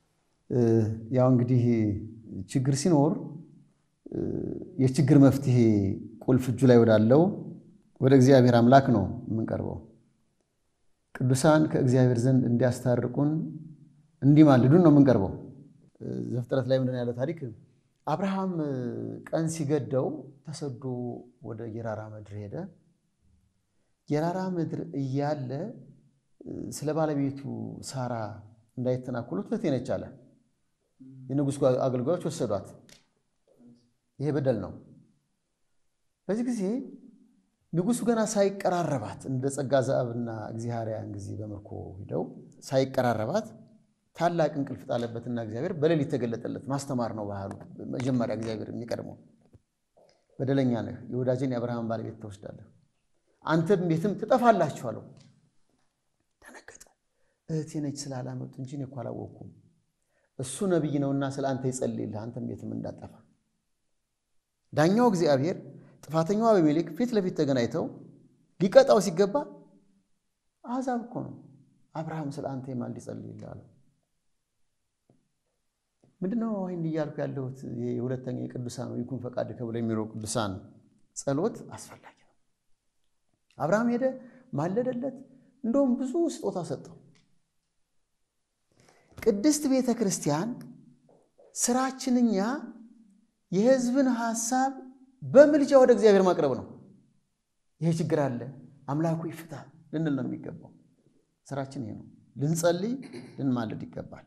ያው እንግዲህ ችግር ሲኖር የችግር መፍትሄ ቁልፍ እጁ ላይ ወዳለው ወደ እግዚአብሔር አምላክ ነው የምንቀርበው። ቅዱሳን ከእግዚአብሔር ዘንድ እንዲያስታርቁን እንዲማልዱን ነው የምንቀርበው። ዘፍጥረት ላይ ምንድን ያለው ታሪክ አብርሃም ቀን ሲገደው ተሰዶ ወደ ጌራራ ምድር ሄደ። ጌራራ ምድር እያለ ስለ ባለቤቱ ሳራ እንዳይተናኮሉት እህቴ ነች አለ። የንጉሥ አገልጋዮች ወሰዷት። ይሄ በደል ነው። በዚህ ጊዜ ንጉሱ ገና ሳይቀራረባት እንደ ጸጋ ዘአብና እግዚአርያን ጊዜ በምርኮ ሂደው ሳይቀራረባት ታላቅ እንቅልፍ ጣለበትና እግዚአብሔር በሌሊት ተገለጠለት። ማስተማር ነው ባህሉ። መጀመሪያ እግዚአብሔር የሚቀድመው በደለኛ ነህ፣ የወዳጅን የአብርሃም ባለቤት ትወስዳለህ፣ አንተም ቤትም ትጠፋላችሁ አለው። ደነገጠ። እህቴ ነች ስላላመጡ እንጂ እኔ እኮ አላወቅኩም። እሱ ነቢይ ነውና ስለ አንተ ይጸልይልህ፣ አንተም ቤትም እንዳጠፋ። ዳኛው እግዚአብሔር ጥፋተኛው አቤሜሌክ ፊት ለፊት ተገናኝተው ሊቀጣው ሲገባ አሕዛብ እኮ ነው አብርሃም ስለ አንተ የማልድ ይጸልይልህ አለው። ምንድነው ይህን እያልኩ ያለሁት? የሁለተኛ የቅዱሳን ይኩን ፈቃድከ ብለው የሚለው ቅዱሳን ጸሎት አስፈላጊ ነው። አብርሃም ሄደ፣ ማለደለት፣ እንደውም ብዙ ስጦታ ሰጠው። ቅድስት ቤተ ክርስቲያን ስራችን እኛ የሕዝብን ሐሳብ በምልጃ ወደ እግዚአብሔር ማቅረብ ነው። ይሄ ችግር አለ፣ አምላኩ ይፍታ ልንል ነው የሚገባው። ስራችን ይሄ ነው። ልንጸልይ ልንማልድ ይገባል።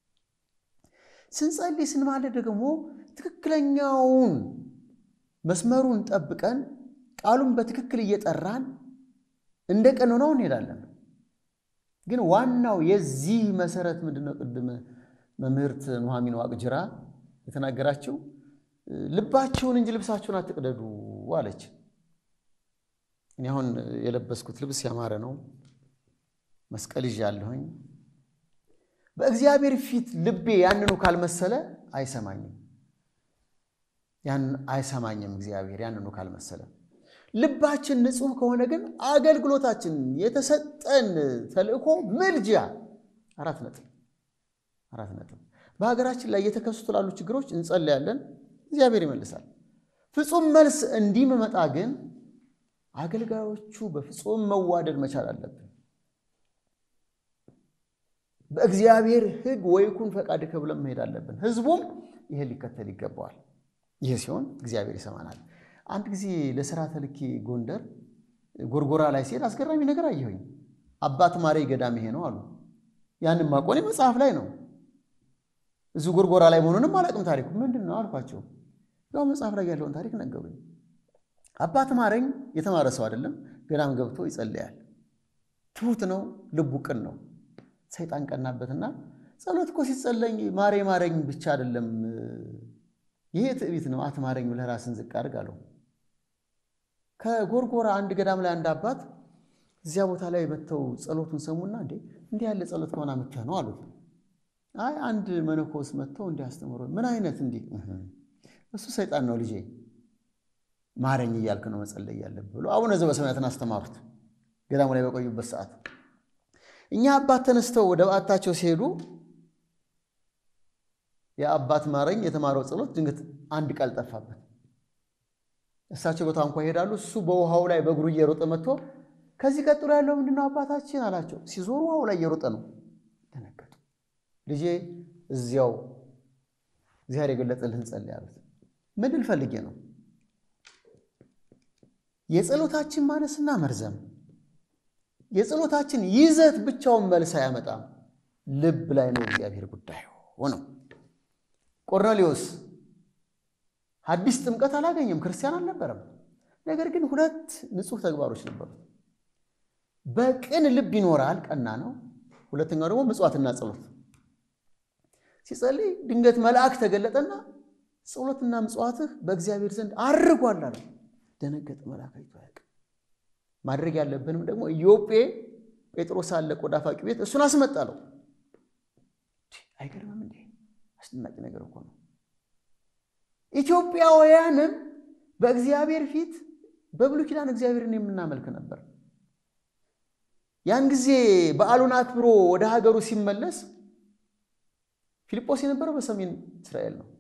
ስንጸልይ ስንማልድ ደግሞ ትክክለኛውን መስመሩን ጠብቀን ቃሉን በትክክል እየጠራን እንደ ቀኖናው እንሄዳለን። ግን ዋናው የዚህ መሰረት ምንድነው? ቅድም መምህርት ኑሐሚን ዋቅጅራ የተናገራችው ልባችሁን እንጂ ልብሳችሁን አትቅደዱ አለች። እኔ አሁን የለበስኩት ልብስ ያማረ ነው። መስቀል ይዣለሁኝ። በእግዚአብሔር ፊት ልቤ ያንኑ ካልመሰለ አይሰማኝም። ያን አይሰማኝም እግዚአብሔር ያንኑ ካልመሰለ። ልባችን ንጹሕ ከሆነ ግን አገልግሎታችን የተሰጠን ተልእኮ ምልጃ አራት ነጥብ አራት ነጥብ። በሀገራችን ላይ እየተከሰቱ ላሉ ችግሮች እንጸልያለን፣ እግዚአብሔር ይመልሳል። ፍጹም መልስ እንዲመጣ ግን አገልጋዮቹ በፍጹም መዋደድ መቻል አለብን። በእግዚአብሔር ሕግ ወይኩን ፈቃድከ ብለን መሄድ አለብን። ህዝቡም ይህን ሊከተል ይገባዋል። ይህ ሲሆን እግዚአብሔር ይሰማናል። አንድ ጊዜ ለስራ ተልኬ ጎንደር ጎርጎራ ላይ ሲሄድ አስገራሚ ነገር አየሁኝ። አባት ማሬ ገዳም ይሄ ነው አሉ። ያንን ማቆኔ መጽሐፍ ላይ ነው። እዚሁ ጎርጎራ ላይ መሆኑንም አላውቅም። ታሪኩ ምንድን ነው አልኳቸው። ያው መጽሐፍ ላይ ያለውን ታሪክ ነገሩኝ። አባት ማረኝ የተማረ ሰው አይደለም። ገዳም ገብቶ ይጸልያል። ትሁት ነው፣ ልቡ ቅን ነው። ሰይጣን ቀናበትና ጸሎት እኮ ሲጸለኝ ማሬ ማረኝ ብቻ አይደለም፣ ይሄ ትዕቢት ነው። አትማረኝ ብለህ ራስን ዝቅ አድርግ አለው። ከጎርጎራ አንድ ገዳም ላይ አንድ አባት እዚያ ቦታ ላይ መጥተው ጸሎቱን ሰሙና እንዴ እንዲህ ያለ ጸሎት ከሆነ መጥተህ ነው አሉት። አይ አንድ መነኮስ መጥተው እንዲህ አስተምሮ ምን አይነት እንዲህ እሱ ሰይጣን ነው ልጄ ማረኝ እያልክ ነው መጸለይ ያለብህ ብሎ አቡነ ዘበሰማያትን አስተማሩት። ገዳሙ ላይ በቆዩበት ሰዓት እኛ አባት ተነስተው ወደ በዓታቸው ሲሄዱ የአባት ማረኝ የተማረው ጸሎት ድንገት አንድ ቃል ጠፋበት። እሳቸው በታንኳ ይሄዳሉ። እሱ በውሃው ላይ በእግሩ እየሮጠ መጥቶ ከዚህ ቀጥሎ ያለው ምንድነው አባታችን አላቸው። ሲዞሩ ውሃው ላይ እየሮጠ ነው። ደነገጡ። ልጄ እዚያው እግዚአብሔር የገለጠልህን ጸልይ አሉት። ምን ልል ፈልጌ ነው? የጸሎታችን ማነስና መርዘም የጸሎታችን ይዘት ብቻውን መልስ አያመጣም። ልብ ላይ ነው እግዚአብሔር ጉዳይ ሆነው። ቆርኔሌዎስ አዲስ ጥምቀት አላገኘም፣ ክርስቲያን አልነበረም። ነገር ግን ሁለት ንጹሕ ተግባሮች ነበሩት። በቅን ልብ ይኖራል፣ ቀና ነው። ሁለተኛው ደግሞ ምጽዋትና ጸሎት። ሲጸልይ ድንገት መልአክ ተገለጠና ጸሎትና ምጽዋትህ በእግዚአብሔር ዘንድ አድርጓል አለ። ደነገጠ። መልአክ አይቶ አያውቅም። ማድረግ ያለብንም ደግሞ ኢዮጴ ጴጥሮስ አለ ቆዳ ፋቂ ቤት እሱን አስመጣለው። አይገርምም እንዴ? አስደናቂ ነገር እኮ ነው። ኢትዮጵያውያንም በእግዚአብሔር ፊት በብሉይ ኪዳን እግዚአብሔርን የምናመልክ ነበር። ያን ጊዜ በዓሉን አክብሮ ወደ ሀገሩ ሲመለስ ፊልጶስ የነበረው በሰሜን እስራኤል ነው።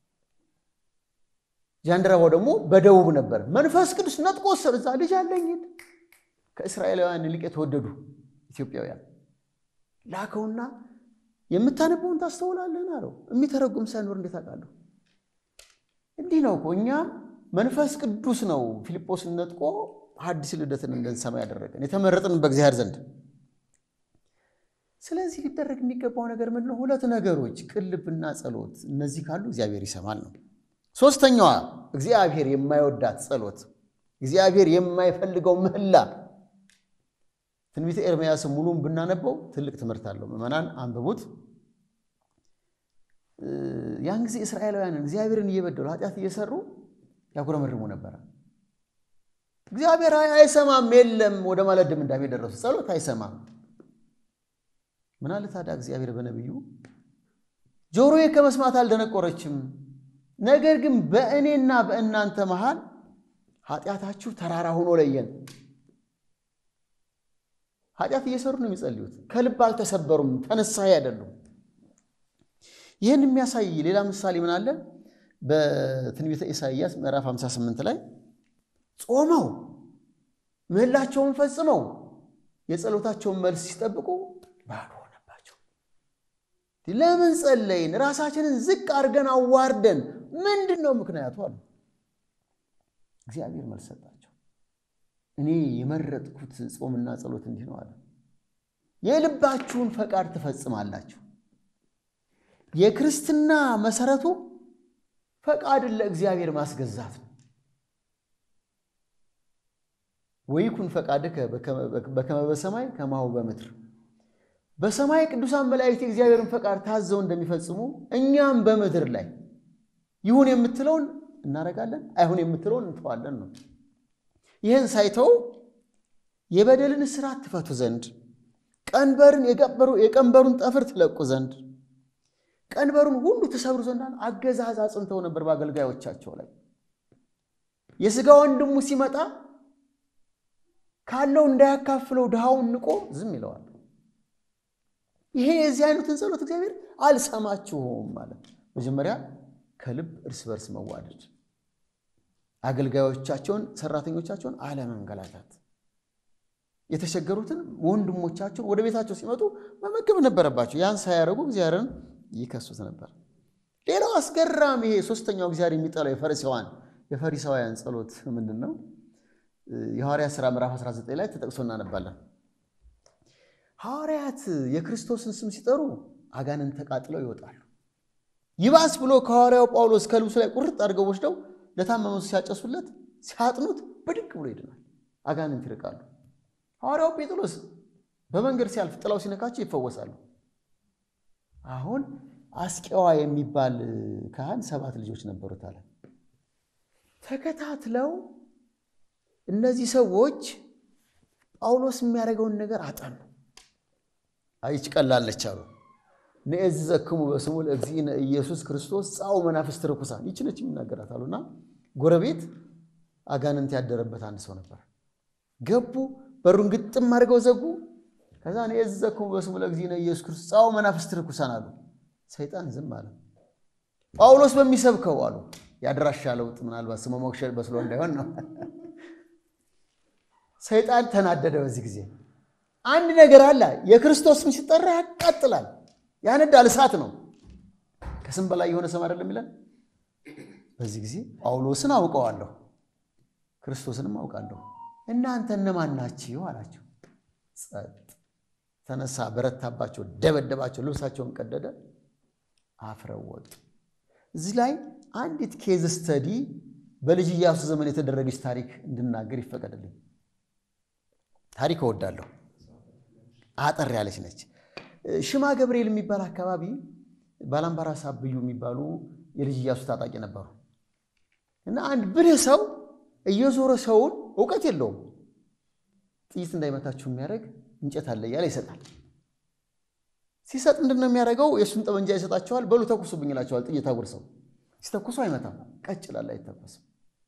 ጃንደረባው ደግሞ በደቡብ ነበር። መንፈስ ቅዱስ ነጥቆ ወሰደ። እዛ ልጅ አለኝ ከእስራኤላውያን ይልቅ የተወደዱ ኢትዮጵያውያን ላከውና የምታነበውን ታስተውላለህን አለው። የሚተረጉም ሳይኖር እንዴት አውቃለሁ? እንዲህ ነው እኮ እኛም መንፈስ ቅዱስ ነው ፊልጶስን ነጥቆ ሐዲስ ልደትን እንድንሰማ ያደረገን የተመረጥን በእግዚአብሔር ዘንድ። ስለዚህ ሊደረግ የሚገባው ነገር ምንድን ነው? ሁለት ነገሮች፣ ቅን ልብና ጸሎት። እነዚህ ካሉ እግዚአብሔር ይሰማል ነው። ሶስተኛዋ እግዚአብሔር የማይወዳት ጸሎት፣ እግዚአብሔር የማይፈልገው ምህላ። ትንቢተ ኤርምያስ ሙሉን ብናነበው ትልቅ ትምህርት አለው። ምዕመናን አንብቡት። ያን ጊዜ እስራኤላውያንን እግዚአብሔርን እየበደሉ ኃጢአት እየሰሩ ያጉረመርሙ ነበረ። እግዚአብሔር አይሰማም፣ የለም ወደ ማለት ድምዳሜ ደረሱ። ጸሎት አይሰማም። ምን አለ ታዲያ እግዚአብሔር በነቢዩ ጆሮዬ ከመስማት አልደነቆረችም፣ ነገር ግን በእኔና በእናንተ መሃል ኃጢአታችሁ ተራራ ሆኖ ለየን። ኃጢአት እየሰሩ ነው የሚጸልዩት፣ ከልብ አልተሰበሩም፣ ተነሳሂ አይደሉም። ይህን የሚያሳይ ሌላ ምሳሌ ምን አለ? በትንቢተ ኢሳይያስ ምዕራፍ 58 ላይ ጾመው ምህላቸውን ፈጽመው የጸሎታቸውን መልስ ሲጠብቁ ባዶ ሆነባቸው። ለምን ጸለይን? ራሳችንን ዝቅ አድርገን አዋርደን ምንድን ነው ምክንያቱ አሉ። እግዚአብሔር መልስ ሰጣቸው። እኔ የመረጥኩት ጾምና ጸሎት እንዲህ ነው አለ። የልባችሁን ፈቃድ ትፈጽማላችሁ። የክርስትና መሰረቱ ፈቃድን ለእግዚአብሔር ማስገዛት ነው። ወይኩን ፈቃድከ በከመ በሰማይ ከማሁ በምድር። በሰማይ ቅዱሳን መላእክት የእግዚአብሔርን ፈቃድ ታዘው እንደሚፈጽሙ እኛም በምድር ላይ ይሁን የምትለውን እናደርጋለን፣ አይሁን የምትለውን እንተዋለን ነው። ይህን ሳይተው የበደልን እስራት ትፈቱ ዘንድ ቀንበርን የቀንበሩን ጠፍር ትለቁ ዘንድ ቀንበሩን ሁሉ ትሰብሩ ዘንድ አገዛዝ አጽንተው ነበር በአገልጋዮቻቸው ላይ። የሥጋ ወንድሙ ሲመጣ ካለው እንዳያካፍለው ድሃውን ንቆ ዝም ይለዋል። ይሄ የዚህ አይነትን ጸሎት እግዚአብሔር አልሰማችሁም ማለት መጀመሪያ ከልብ እርስ በርስ መዋደድ፣ አገልጋዮቻቸውን ሰራተኞቻቸውን አለመንገላታት፣ የተቸገሩትን ወንድሞቻቸውን ወደ ቤታቸው ሲመጡ መመገብ ነበረባቸው። ያን ሳያደርጉ እግዚአብሔርን ይከሱት ነበር። ሌላው አስገራሚ ይሄ ሶስተኛው እግዚአብሔር የሚጠላው የፈሪሳውያን የፈሪሳውያን ጸሎት ምንድን ነው? የሐዋርያት ሥራ ምዕራፍ 19 ላይ ተጠቅሶ እናነባለን። ሐዋርያት የክርስቶስን ስም ሲጠሩ አጋንንት ተቃጥለው ይወጣሉ። ይባስ ብሎ ከሐዋርያው ጳውሎስ ከልብሱ ላይ ቁርጥ አድርገው ወስደው ለታመመው ሲያጨሱለት ሲያጥኑት ብድግ ብሎ ይድናል፣ አጋንንት ይርቃሉ። ሐዋርያው ጴጥሮስ በመንገድ ሲያልፍ ጥላው ሲነካቸው ይፈወሳሉ። አሁን አስቄዋ የሚባል ካህን ሰባት ልጆች ነበሩት አለ። ተከታትለው እነዚህ ሰዎች ጳውሎስ የሚያደርገውን ነገር አጠኑ። አይች ቀላለች አሉ። ንዕዝ ዘክሙ በስሙ ለእግዚእነ ኢየሱስ ክርስቶስ ጻኡ መናፍስት ርኩሳን ይች ነች የሚናገራት አሉና ጎረቤት አጋንንት ያደረበት አንድ ሰው ነበር። ገቡ፣ በሩን ግጥም አድርገው ዘጉ። ከዛ ንዕዝ ዘክሙ በስሙ ለእግዚእነ ኢየሱስ ክርስቶስ ጻኡ መናፍስት ርኩሳን አሉ። ሰይጣን ዝም አለ። ጳውሎስ በሚሰብከው አሉ የአድራሻ ለውጥ ምናልባት ስመ ሞክሸ በስሎ እንዳይሆን ነው። ሰይጣን ተናደደ። በዚህ ጊዜ አንድ ነገር አለ። የክርስቶስ ስም ሲጠራ ያቃጥላል፣ ያነዳል፣ እሳት ነው። ከስም በላይ የሆነ ስም አይደለም ይላል። በዚህ ጊዜ ጳውሎስን አውቀዋለሁ፣ ክርስቶስንም አውቃለሁ፣ እናንተ እነማን ናችሁ አላቸው። ጸጥ ተነሳ፣ በረታባቸው፣ ደበደባቸው፣ ልብሳቸውን ቀደደ፣ አፍረው ወጡ። እዚህ ላይ አንዲት ኬዝ ስተዲ በልጅ ኢያሱ ዘመን የተደረገች ታሪክ እንድናገር ይፈቀድልኝ። ታሪክ እወዳለሁ። አጠር ያለች ነች። ሽማ ገብርኤል የሚባል አካባቢ ባላምባራስ አብዩ የሚባሉ የልጅ ኢያሱ ታጣቂ ነበሩ እና አንድ ብልህ ሰው እየዞረ ሰውን እውቀት የለውም ጥይት እንዳይመታችሁ የሚያደርግ እንጨት አለ እያለ ይሰጣል። ሲሰጥ ምንድን ነው የሚያደርገው? የእሱን ጠመንጃ ይሰጣቸዋል። በሉ ተኩሱብኝ ይላቸዋል። ጥይት አጉርሰው ሲተኩሱ አይመታም፣ ቀጭ ይላል፣ አይተኮስም።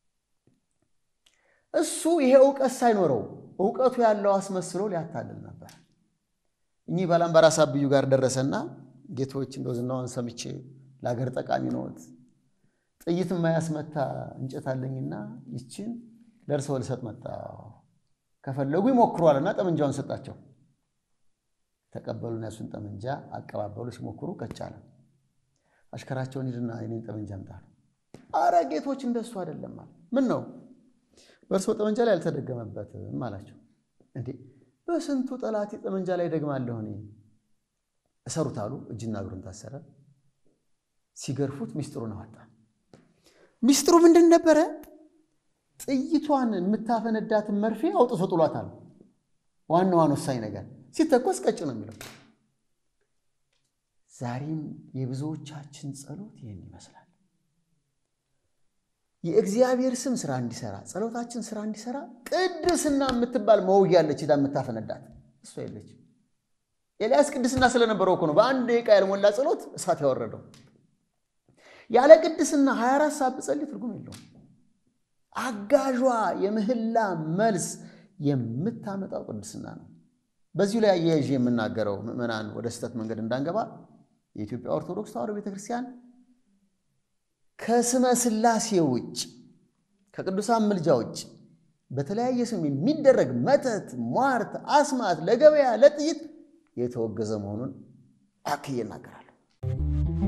እሱ ይሄ እውቀት ሳይኖረው እውቀቱ ያለው አስመስሎ ሊያታልል ነበር። እኚህ ባላምባራስ አብዩ ጋር ደረሰና ጌቶች እንደው ዝናዋን ሰምቼ ለሀገር ጠቃሚ ነዎት፣ ጥይት የማያስመታ እንጨት አለኝና ይችን ደርሰው ልሰጥ መጣሁ፣ ከፈለጉ ይሞክሯልና ጠመንጃውን ሰጣቸው። ተቀበሉና ያሱን ጠመንጃ አቀባበሉ። ሲሞክሩ ቀጫለ። አሽከራቸውን ሂድና የኔን ጠመንጃ አምጣ። አረ ጌቶች እንደሱ አይደለም አለ። ምን ነው በእርሶ ጠመንጃ ላይ አልተደገመበትም አላቸው። እንዴ በስንቱ ጠላቴ ጠመንጃ ላይ ደግማለሁ እኔ። እሰሩት አሉ። እጅና እግሩን ታሰረ። ሲገርፉት ሚስጥሩን አወጣ። ሚስጥሩ ምንድን ነበረ? ጥይቷን የምታፈነዳትን መርፌ አውጥቶ ጥሏታል። ዋናዋን ወሳኝ ነገር ሲተኮስ ቀጭ ነው የሚለው። ዛሬም የብዙዎቻችን ጸሎት ይህን ይመስላል። የእግዚአብሔር ስም ስራ እንዲሰራ ጸሎታችን ስራ እንዲሰራ ቅድስና የምትባል መውጊያ አለች፣ ሄዳ የምታፈነዳት እሷ የለች። ኤልያስ ቅድስና ስለነበረው እኮ ነው በአንድ ደቂቃ ያልሞላ ጸሎት እሳት ያወረደው። ያለ ቅድስና 24 ሰዓት ብጸልይ ትርጉም የለውም። አጋዧ የምህላ መልስ የምታመጣው ቅድስና ነው። በዚሁ ላይ አያይዤ የምናገረው ምዕመናን ወደ ስህተት መንገድ እንዳንገባ የኢትዮጵያ ኦርቶዶክስ ተዋሕዶ ቤተክርስቲያን ከስመ ሥላሴ ውጭ ከቅዱሳን ምልጃ ውጭ በተለያየ ስም የሚደረግ መተት፣ ሟርት፣ አስማት ለገበያ ለጥይት የተወገዘ መሆኑን አክዬ እናገራለሁ።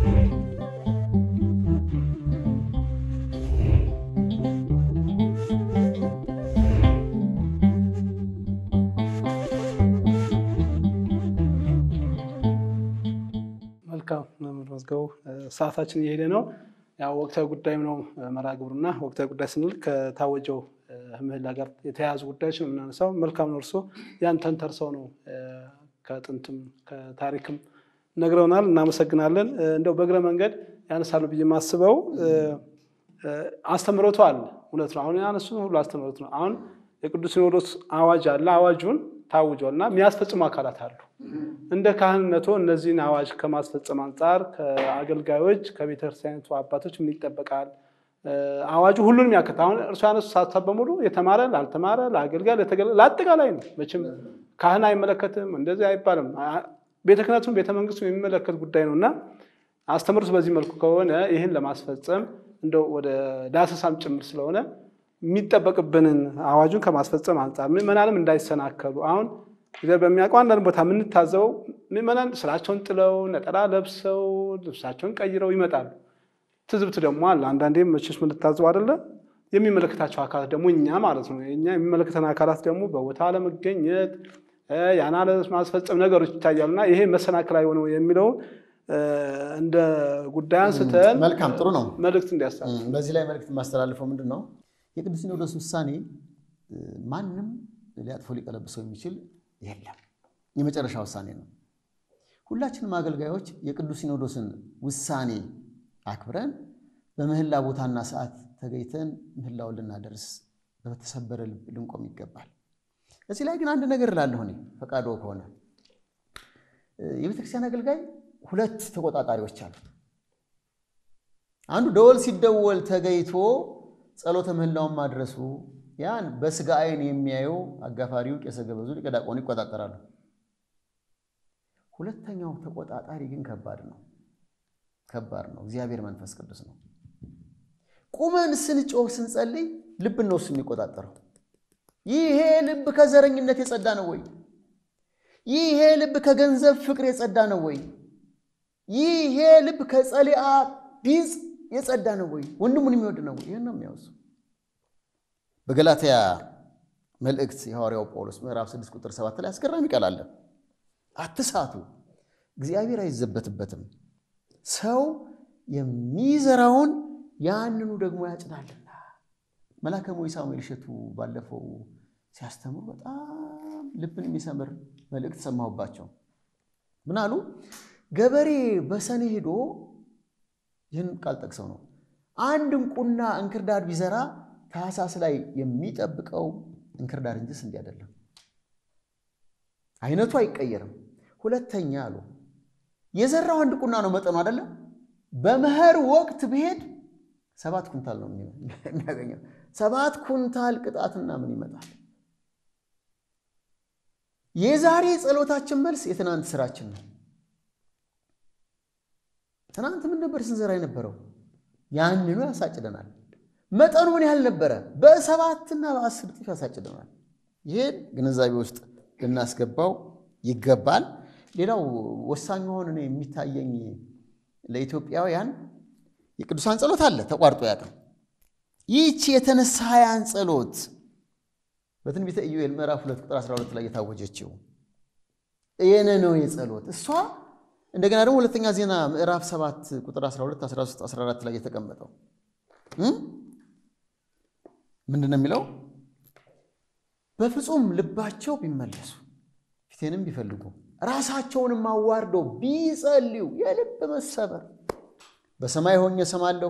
መልካም መምህር መዝገቡ፣ ሰዓታችን እየሄደ ነው። ያው ወቅታዊ ጉዳይም ነው መርሃ ግብሩና ወቅታዊ ጉዳይ ስንል ከታወጀው ምህላ ጋር የተያያዙ ጉዳዮች ነው የምናነሳው። መልካም ነው። እርስዎ ያን ተንተርሰው ነው ከጥንትም ከታሪክም ነግረውናል። እናመሰግናለን። እንደው በእግረ መንገድ ያነሳሉ ብዬ የማስበው አስተምህሮቱ አለ። እውነት ነው። አሁን ያነሱ ሁሉ አስተምህሮት ነው። አሁን የቅዱስ ሲኖዶስ አዋጅ አለ። አዋጁን ታውጇል እና የሚያስፈጽሙ አካላት አሉ። እንደ ካህንነቶ እነዚህን አዋጅ ከማስፈጸም አንጻር ከአገልጋዮች ከቤተክርስቲያኒቱ አባቶች ምን ይጠበቃል? አዋጁ ሁሉንም ያከት አሁን እርሱ ያነሱ ሀሳብ በሙሉ የተማረ ላልተማረ፣ ለአገልጋይ፣ ለተገለ ለአጠቃላይ ነው። መቼም ካህን አይመለከትም እንደዚህ አይባልም። ቤተ ክህነቱን ቤተ መንግስቱ የሚመለከት ጉዳይ ነው እና አስተምሮት በዚህ መልኩ ከሆነ ይህን ለማስፈጸም እንደው ወደ ዳሰሳም ጭምር ስለሆነ የሚጠበቅብንን አዋጁን ከማስፈጸም አንጻር ምዕመናንም እንዳይሰናከሉ አሁን እግዚአብሔር በሚያውቀው አንዳንድ ቦታ የምንታዘበው ምዕመናን ስራቸውን ጥለው ነጠላ ለብሰው ልብሳቸውን ቀይረው ይመጣሉ። ትዝብት ደግሞ አለ። አንዳንዴ መቼስ የምንታዘበው አይደለ የሚመለከታቸው አካላት ደግሞ እኛ ማለት ነው እኛ የሚመለከተን አካላት ደግሞ በቦታ አለመገኘት ያን አለማስፈጸም ነገሮች ይታያሉና ይሄ መሰናክል አይሆነው የሚለውን እንደ ጉዳይ አንስተን መልካም ጥሩ ነው። መልእክት እንዲያሳ በዚህ ላይ መልእክት የማስተላልፈው ምንድን ነው? የቅዱስ ሲኖዶስ ውሳኔ ማንም ሊያጥፎ ሊቀለብሰው የሚችል የለም። የመጨረሻ ውሳኔ ነው። ሁላችንም አገልጋዮች የቅዱስ ሲኖዶስን ውሳኔ አክብረን በምህላ ቦታና ሰዓት ተገኝተን ምህላውን ልናደርስ በተሰበረ ልብ ልንቆም ይገባል። እዚህ ላይ ግን አንድ ነገር እላለሁ እኔ ፈቃዶ ከሆነ የቤተክርስቲያን አገልጋይ ሁለት ተቆጣጣሪዎች አሉ። አንዱ ደወል ሲደወል ተገይቶ ጸሎተ ምህላውን ማድረሱ ያን በስጋ ዓይን የሚያየው አጋፋሪው ቄሰ ገበዙ ሊቀ ዲያቆኑ ይቆጣጠራሉ። ሁለተኛው ተቆጣጣሪ ግን ከባድ ነው፣ ከባድ ነው። እግዚአብሔር መንፈስ ቅዱስ ነው። ቁመን ስንጮህ ስንጸልይ ልብ ነው እሱ የሚቆጣጠረው። ይሄ ልብ ከዘረኝነት የጸዳ ነው ወይ? ይሄ ልብ ከገንዘብ ፍቅር የጸዳ ነው ወይ? ይሄ ልብ ከጸሊአ ቢጽ የጸዳ ነው ወይ? ወንድሙን የሚወድ ነው ወይ? ይህን ነው የሚያወሱ በገላትያ መልእክት የሐዋርያው ጳውሎስ ምዕራፍ 6 ቁጥር 7 ላይ አስገራሚ ቃል አለ። አትሳቱ፣ እግዚአብሔር አይዘበትበትም፣ ሰው የሚዘራውን ያንኑ ደግሞ ያጭዳልና። መልአከ ሞይ ሳሙኤል እሸቱ ባለፈው ሲያስተምሩ በጣም ልብን የሚሰምር መልእክት ሰማሁባቸው። ምን አሉ? ገበሬ በሰኔ ሄዶ ይህን ቃል ጠቅሰው ነው አንድ እንቁና እንክርዳድ ቢዘራ ታህሳስ ላይ የሚጠብቀው እንክርዳድ እንጂ ስንዴ አይደለም። አይነቱ አይቀየርም። ሁለተኛ አሉ የዘራው አንድ ቁና ነው መጠኑ አይደለም። በመኸር ወቅት ብሄድ ሰባት ኩንታል ነው የሚያገኘው። ሰባት ኩንታል ቅጣትና ምን ይመጣል? የዛሬ ጸሎታችን መልስ የትናንት ስራችን ነው። ትናንት ምን ነበር ስንዘራ የነበረው? ያንኑ ያሳጭደናል። መጠኑ ምን ያህል ነበረ? በሰባትና በአስር እጥፍ ያሳጭደናል። ይህን ግንዛቤ ውስጥ ልናስገባው ይገባል። ሌላው ወሳኝ ሆን እኔ የሚታየኝ ለኢትዮጵያውያን የቅዱሳን ጸሎት አለ ተቋርጦ ያቅም ይህቺ የተነሳያን ጸሎት በትንቢተ ኢዩኤል ምዕራፍ 2 ቁጥር 12 ላይ የታወጀችው የነነዌ ጸሎት እሷ እንደገና ደግሞ ሁለተኛ ዜና ምዕራፍ 7 ቁጥር 12፣ 13፣ 14 ላይ የተቀመጠው ምንድን ነው የሚለው? በፍጹም ልባቸው ቢመለሱ ፊቴንም ቢፈልጉ ራሳቸውንም አዋርደው ቢጸልዩ የልብ መሰበር በሰማይ ሆኜ እሰማለሁ፣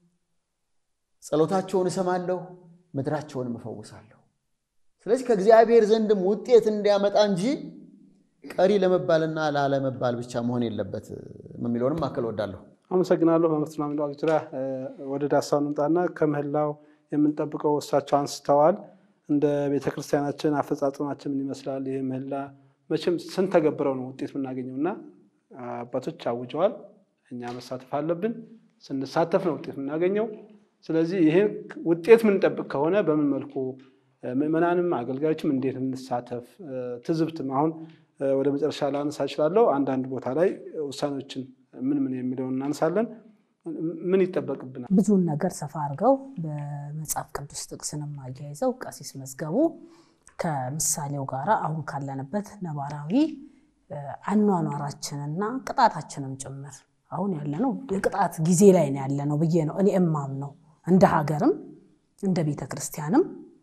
ጸሎታቸውን እሰማለሁ፣ ምድራቸውንም እፈውሳለሁ። ስለዚህ ከእግዚአብሔር ዘንድም ውጤት እንዲያመጣ እንጂ ቀሪ ለመባልና ላለመባል ብቻ መሆን የለበት የሚለውንም አክል ወዳለሁ። አመሰግናለሁ። በመስትና ሚለዋቅ ዙሪያ ወደ ዳሳው እንምጣና ከምህላው የምንጠብቀው እሳቸው አንስተዋል። እንደ ቤተ ክርስቲያናችን አፈጻጸማችን ምን ይመስላል? ይህ ምህላ መቼም ስንተገብረው ነው ውጤት የምናገኘው እና አባቶች አውጀዋል። እኛ መሳተፍ አለብን። ስንሳተፍ ነው ውጤት የምናገኘው። ስለዚህ ይህን ውጤት የምንጠብቅ ከሆነ በምን መልኩ ምዕመናንም አገልጋዮችም እንዴት እንሳተፍ? ትዝብትም አሁን ወደ መጨረሻ ላነሳ እችላለሁ። አንዳንድ ቦታ ላይ ውሳኔዎችን ምን ምን የሚለውን እናነሳለን። ምን ይጠበቅብናል? ብዙውን ነገር ሰፋ አድርገው በመጽሐፍ ቅዱስ ጥቅስንም አያይዘው ቀሲስ መዝገቡ ከምሳሌው ጋር አሁን ካለንበት ነባራዊ አኗኗራችንና ቅጣታችንም ጭምር አሁን ያለነው የቅጣት ጊዜ ላይ ነው ያለነው ብዬ ነው እኔ እማም ነው። እንደ ሀገርም እንደ ቤተ ክርስቲያንም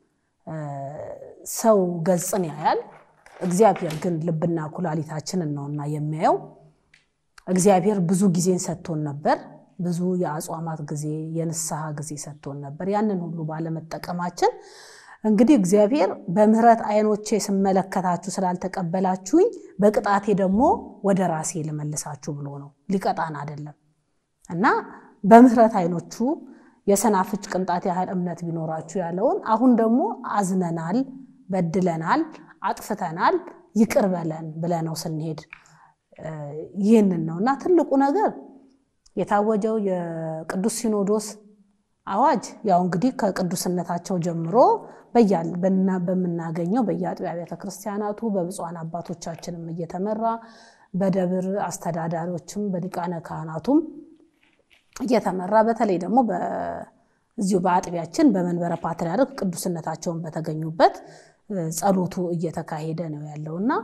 ሰው ገጽን ያያል፣ እግዚአብሔር ግን ልብና ኩላሊታችንን ነውና የሚያየው። እግዚአብሔር ብዙ ጊዜን ሰጥቶን ነበር። ብዙ የአጽዋማት ጊዜ የንስሐ ጊዜ ሰጥቶን ነበር። ያንን ሁሉ ባለመጠቀማችን እንግዲህ እግዚአብሔር በምሕረት ዓይኖቼ ስመለከታችሁ ስላልተቀበላችሁኝ በቅጣቴ ደግሞ ወደ ራሴ ልመልሳችሁ ብሎ ነው። ሊቀጣን አይደለም እና በምሕረት ዓይኖቹ የሰናፍጭ ቅንጣት ያህል እምነት ቢኖራችሁ ያለውን አሁን ደግሞ አዝነናል፣ በድለናል፣ አጥፍተናል፣ ይቅር በለን ብለነው ስንሄድ ይህንን ነው እና ትልቁ ነገር የታወጀው የቅዱስ ሲኖዶስ አዋጅ ያው እንግዲህ ከቅዱስነታቸው ጀምሮ በምናገኘው በየአጥቢያ ቤተ ክርስቲያናቱ በብፁዓን አባቶቻችንም እየተመራ በደብር አስተዳዳሪዎችም በሊቃነ ካህናቱም እየተመራ በተለይ ደግሞ እዚሁ በአጥቢያችን በመንበረ ፓትርያርክ ቅዱስነታቸውን በተገኙበት ጸሎቱ እየተካሄደ ነው ያለው እና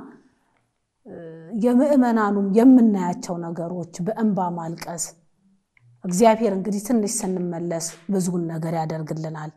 የምዕመናኑም የምናያቸው ነገሮች በእንባ ማልቀስ እግዚአብሔር እንግዲህ ትንሽ ስንመለስ ብዙውን ነገር ያደርግልናል።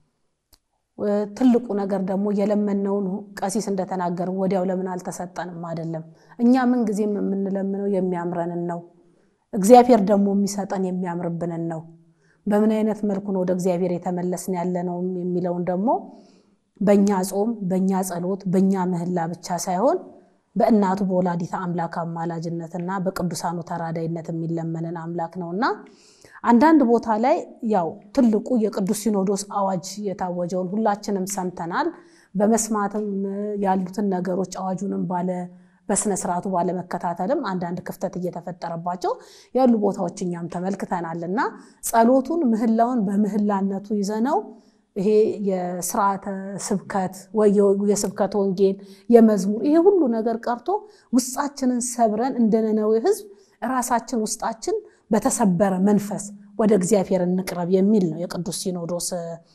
ትልቁ ነገር ደግሞ የለመነውን ቀሲስ እንደተናገሩ ወዲያው ለምን አልተሰጠንም አይደለም። እኛ ምን ጊዜም የምንለምነው የሚያምረንን ነው። እግዚአብሔር ደግሞ የሚሰጠን የሚያምርብንን ነው። በምን አይነት መልኩ ነው ወደ እግዚአብሔር የተመለስን ያለ ነው የሚለውን ደግሞ በእኛ ጾም፣ በእኛ ጸሎት፣ በእኛ ምህላ ብቻ ሳይሆን በእናቱ በወላዲተ አምላክ አማላጅነትና በቅዱሳኑ ተራዳይነት የሚለመንን አምላክ ነውና አንዳንድ ቦታ ላይ ያው ትልቁ የቅዱስ ሲኖዶስ አዋጅ የታወጀውን ሁላችንም ሰምተናል። በመስማትም ያሉትን ነገሮች አዋጁንም ባለ በስነ ስርዓቱ ባለመከታተልም አንዳንድ ክፍተት እየተፈጠረባቸው ያሉ ቦታዎች እኛም ተመልክተናል እና ጸሎቱን ምህላውን በምህላነቱ ይዘነው ይሄ የስርዓተ ስብከት ወይ የስብከት ወንጌል የመዝሙር ይሄ ሁሉ ነገር ቀርቶ ውስጣችንን ሰብረን እንደ ነነዌ ሕዝብ ራሳችን ውስጣችን በተሰበረ መንፈስ ወደ እግዚአብሔር እንቅረብ የሚል ነው የቅዱስ ሲኖዶስ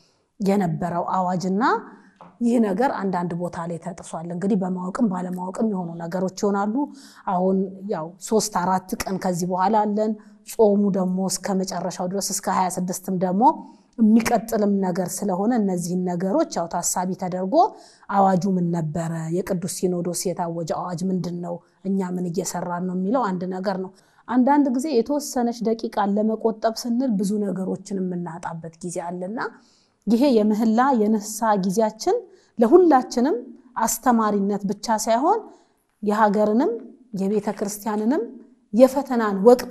የነበረው አዋጅና ይህ ነገር አንዳንድ ቦታ ላይ ተጥሷል። እንግዲህ በማወቅም ባለማወቅም የሆኑ ነገሮች ይሆናሉ። አሁን ያው ሶስት አራት ቀን ከዚህ በኋላ አለን። ጾሙ ደግሞ እስከ መጨረሻው ድረስ እስከ ሀያ ስድስትም ደግሞ የሚቀጥልም ነገር ስለሆነ እነዚህን ነገሮች ያው ታሳቢ ተደርጎ አዋጁ ምን ነበረ፣ የቅዱስ ሲኖዶስ የታወጀ አዋጅ ምንድን ነው፣ እኛ ምን እየሰራን ነው የሚለው አንድ ነገር ነው። አንዳንድ ጊዜ የተወሰነች ደቂቃን ለመቆጠብ ስንል ብዙ ነገሮችን የምናጣበት ጊዜ አለና ይሄ የምህላ የንስሐ ጊዜያችን ለሁላችንም አስተማሪነት ብቻ ሳይሆን የሀገርንም የቤተ ክርስቲያንንም የፈተናን ወቅት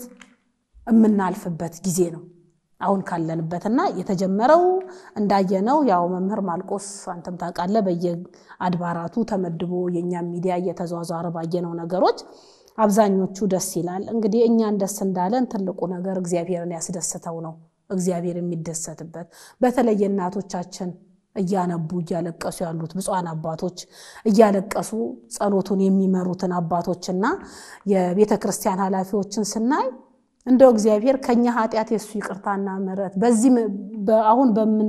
የምናልፍበት ጊዜ ነው አሁን ካለንበትና የተጀመረው እንዳየነው ያው መምህር ማልቆስ አንተም ታውቃለህ፣ በየአድባራቱ ተመድቦ የእኛም ሚዲያ እየተዟዟረ ባየነው ነገሮች አብዛኞቹ ደስ ይላል። እንግዲህ እኛን ደስ እንዳለን ትልቁ ነገር እግዚአብሔርን ያስደስተው ነው። እግዚአብሔር የሚደሰትበት በተለይ እናቶቻችን እያነቡ እያለቀሱ ያሉት ብፁዓን አባቶች እያለቀሱ ጸሎቱን የሚመሩትን አባቶችና የቤተ ክርስቲያን ኃላፊዎችን ስናይ እንደው እግዚአብሔር ከኛ ኃጢአት የሱ ይቅርታና ምሕረት በዚህ አሁን በምን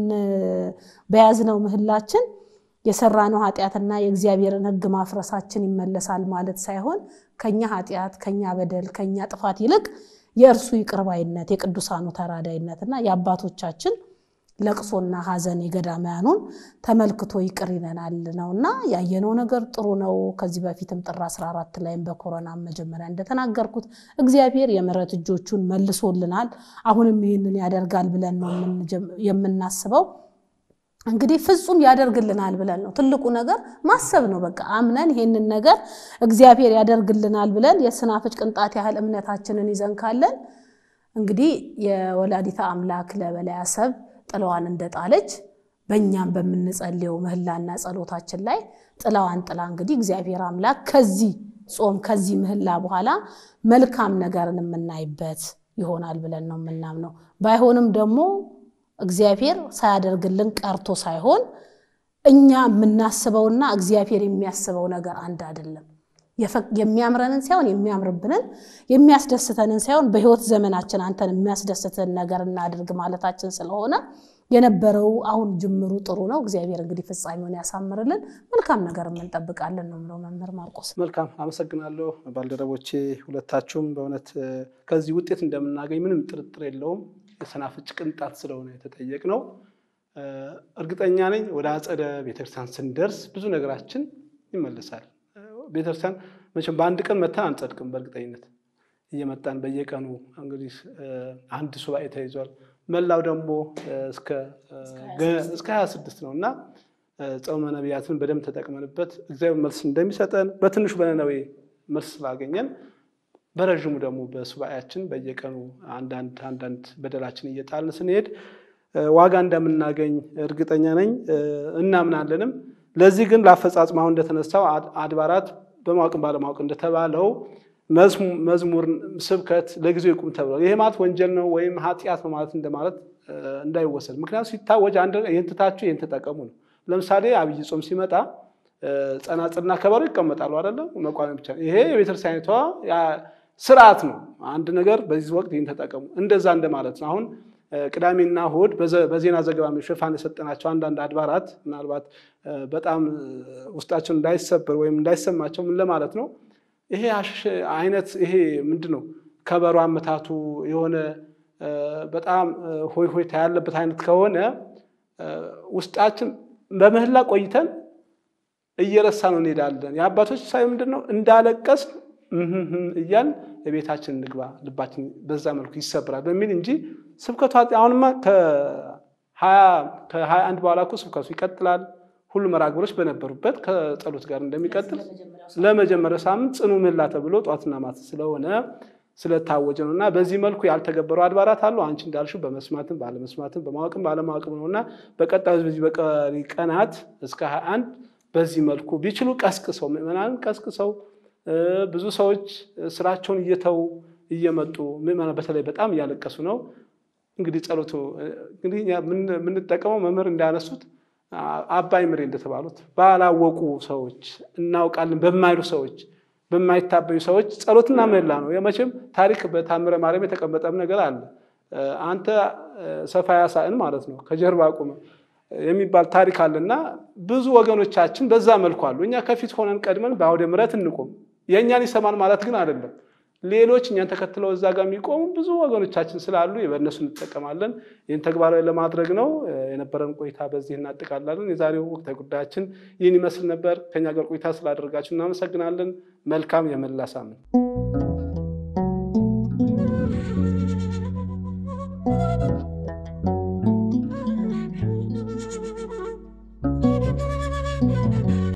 በያዝነው ምህላችን የሰራነው ኃጢአትና የእግዚአብሔርን ሕግ ማፍረሳችን ይመለሳል ማለት ሳይሆን ከኛ ኃጢአት ከኛ በደል ከኛ ጥፋት ይልቅ የእርሱ ይቅርባይነት የቅዱሳኑ ተራዳይነትና የአባቶቻችን ለቅሶና ሐዘን የገዳማያኑን ተመልክቶ ይቅር ይለናል ነውና ያየነው ነገር ጥሩ ነው። ከዚህ በፊትም ጥር 14 ላይም በኮሮና መጀመሪያ እንደተናገርኩት እግዚአብሔር የምሕረት እጆቹን መልሶልናል። አሁንም ይህንን ያደርጋል ብለን ነው የምናስበው። እንግዲህ ፍጹም ያደርግልናል ብለን ነው ትልቁ ነገር ማሰብ ነው። በቃ አምነን ይሄንን ነገር እግዚአብሔር ያደርግልናል ብለን የስናፍጭ ቅንጣት ያህል እምነታችንን ይዘን ካለን እንግዲህ የወላዲተ አምላክ ለበላይ አሰብ ጥላዋን እንደጣለች በእኛም በምንጸልየው ምህላና ጸሎታችን ላይ ጥላዋን ጥላ እንግዲህ እግዚአብሔር አምላክ ከዚህ ጾም ከዚህ ምህላ በኋላ መልካም ነገርን የምናይበት ይሆናል ብለን ነው የምናምነው። ባይሆንም ደግሞ እግዚአብሔር ሳያደርግልን ቀርቶ ሳይሆን እኛ የምናስበውና እግዚአብሔር የሚያስበው ነገር አንድ አይደለም። የሚያምረንን ሳይሆን የሚያምርብንን የሚያስደስተንን ሳይሆን በሕይወት ዘመናችን አንተን የሚያስደስትንን ነገር እናድርግ ማለታችን ስለሆነ የነበረው አሁን ጅምሩ ጥሩ ነው። እግዚአብሔር እንግዲህ ፍጻሜውን ያሳምርልን። መልካም ነገር የምንጠብቃለን ነው የምለው መምህር ማርቆስ። መልካም አመሰግናለሁ ባልደረቦቼ ሁለታችሁም። በእውነት ከዚህ ውጤት እንደምናገኝ ምንም ጥርጥር የለውም። የሰናፍጭ ቅንጣት ስለሆነ የተጠየቅነው እርግጠኛ ነኝ ወደ አጸደ ቤተክርስቲያን ስንደርስ ብዙ ነገራችን ይመለሳል። ቤተክርስቲያን መቼም በአንድ ቀን መተን አንጸድቅም። በእርግጠኝነት እየመጣን በየቀኑ እንግዲህ አንድ ሱባኤ ተይዟል። መላው ደግሞ እስከ ሀያ ስድስት ነው እና ጾመ ነቢያትን በደንብ ተጠቅመንበት እግዚአብሔር መልስ እንደሚሰጠን በትንሹ በነነዌ መልስ ስላገኘን በረዥሙ ደግሞ በሱባኤያችን በየቀኑ አንዳንድ አንዳንድ በደላችን እየጣልን ስንሄድ ዋጋ እንደምናገኝ እርግጠኛ ነኝ እናምናለንም። ለዚህ ግን ለአፈጻጽም አሁን እንደተነሳው አድባራት በማወቅም ባለማወቅ እንደተባለው መዝሙር፣ ስብከት ለጊዜው ይቁም ተብሏል። ይሄ ማለት ወንጀል ነው ወይም ኃጢአት ነው ማለት እንደማለት እንዳይወሰድ። ምክንያቱም ሲታወጅ አንድ ይህን ትታችሁ ይህን ተጠቀሙ ነው። ለምሳሌ አብይ ጾም ሲመጣ ጸናጽልና ከበሮ ይቀመጣሉ አይደለም፣ መቋሚያ ብቻ። ይሄ የቤተክርስቲያኒቷ ስርዓት ነው። አንድ ነገር በዚህ ወቅት ይህን ተጠቀሙ እንደዛ እንደማለት ነው። አሁን ቅዳሜና እሑድ በዜና ዘገባ ሽፋን የሰጠናቸው አንዳንድ አድባራት ምናልባት በጣም ውስጣቸው እንዳይሰበር ወይም እንዳይሰማቸው ምን ለማለት ነው ይሄ አይነት ይሄ ምንድን ነው ከበሮ አመታቱ የሆነ በጣም ሆይ ሆይታ ያለበት አይነት ከሆነ ውስጣችን በምህላ ቆይተን እየረሳ ነው እንሄዳለን። የአባቶች ሳይ ምንድን ነው እንዳለቀስ እያል ቤታችን እንግባ ልባችን በዛ መልኩ ይሰብራል በሚል እንጂ ስብከቱ አሁንማ ከሀያ አንድ በኋላ እኮ ስብከቱ ይቀጥላል። ሁሉ መርሃ ግብሮች በነበሩበት ከጸሎት ጋር እንደሚቀጥል ለመጀመሪያው ሳምንት ጽኑ ምህላ ተብሎ ጠዋትና ማታ ስለሆነ ስለታወጀ ነው እና በዚህ መልኩ ያልተገበሩ አድባራት አሉ። አንቺ እንዳልሽው በመስማትም ባለመስማትም በማወቅም ባለማወቅም ነው እና በቀጣዩ በዚህ በቀሪ ቀናት እስከ ሀያ አንድ በዚህ መልኩ ቢችሉ ቀስቅሰው ምዕመናንን ቀስቅሰው ብዙ ሰዎች ስራቸውን እየተው እየመጡ ምዕመናን በተለይ በጣም እያለቀሱ ነው። እንግዲህ ጸሎቱ እንግዲህ የምንጠቀመው መምህር እንዳያነሱት አባይ ምሬ እንደተባሉት ባላወቁ ሰዎች እናውቃለን በማይሉ ሰዎች በማይታበዩ ሰዎች ጸሎትና ምህላ ነው። የመቼም ታሪክ በታምረ ማርያም የተቀመጠም ነገር አለ። አንተ ሰፋ ያሳእን ማለት ነው ከጀርባ ቁመ የሚባል ታሪክ አለና ብዙ ወገኖቻችን በዛ መልኩ አሉ። እኛ ከፊት ሆነን ቀድመን በአውደ ምሕረት እንቆም። የእኛን ይሰማን ማለት ግን አይደለም። ሌሎች እኛን ተከትለው እዛ ጋር የሚቆሙ ብዙ ወገኖቻችን ስላሉ በእነሱ እንጠቀማለን። ይህን ተግባራዊ ለማድረግ ነው። የነበረን ቆይታ በዚህ እናጠቃላለን። የዛሬው ወቅታዊ ጉዳያችን ይህን ይመስል ነበር። ከኛ ጋር ቆይታ ስላደረጋችሁ እናመሰግናለን። መልካም የመላ ሳምንት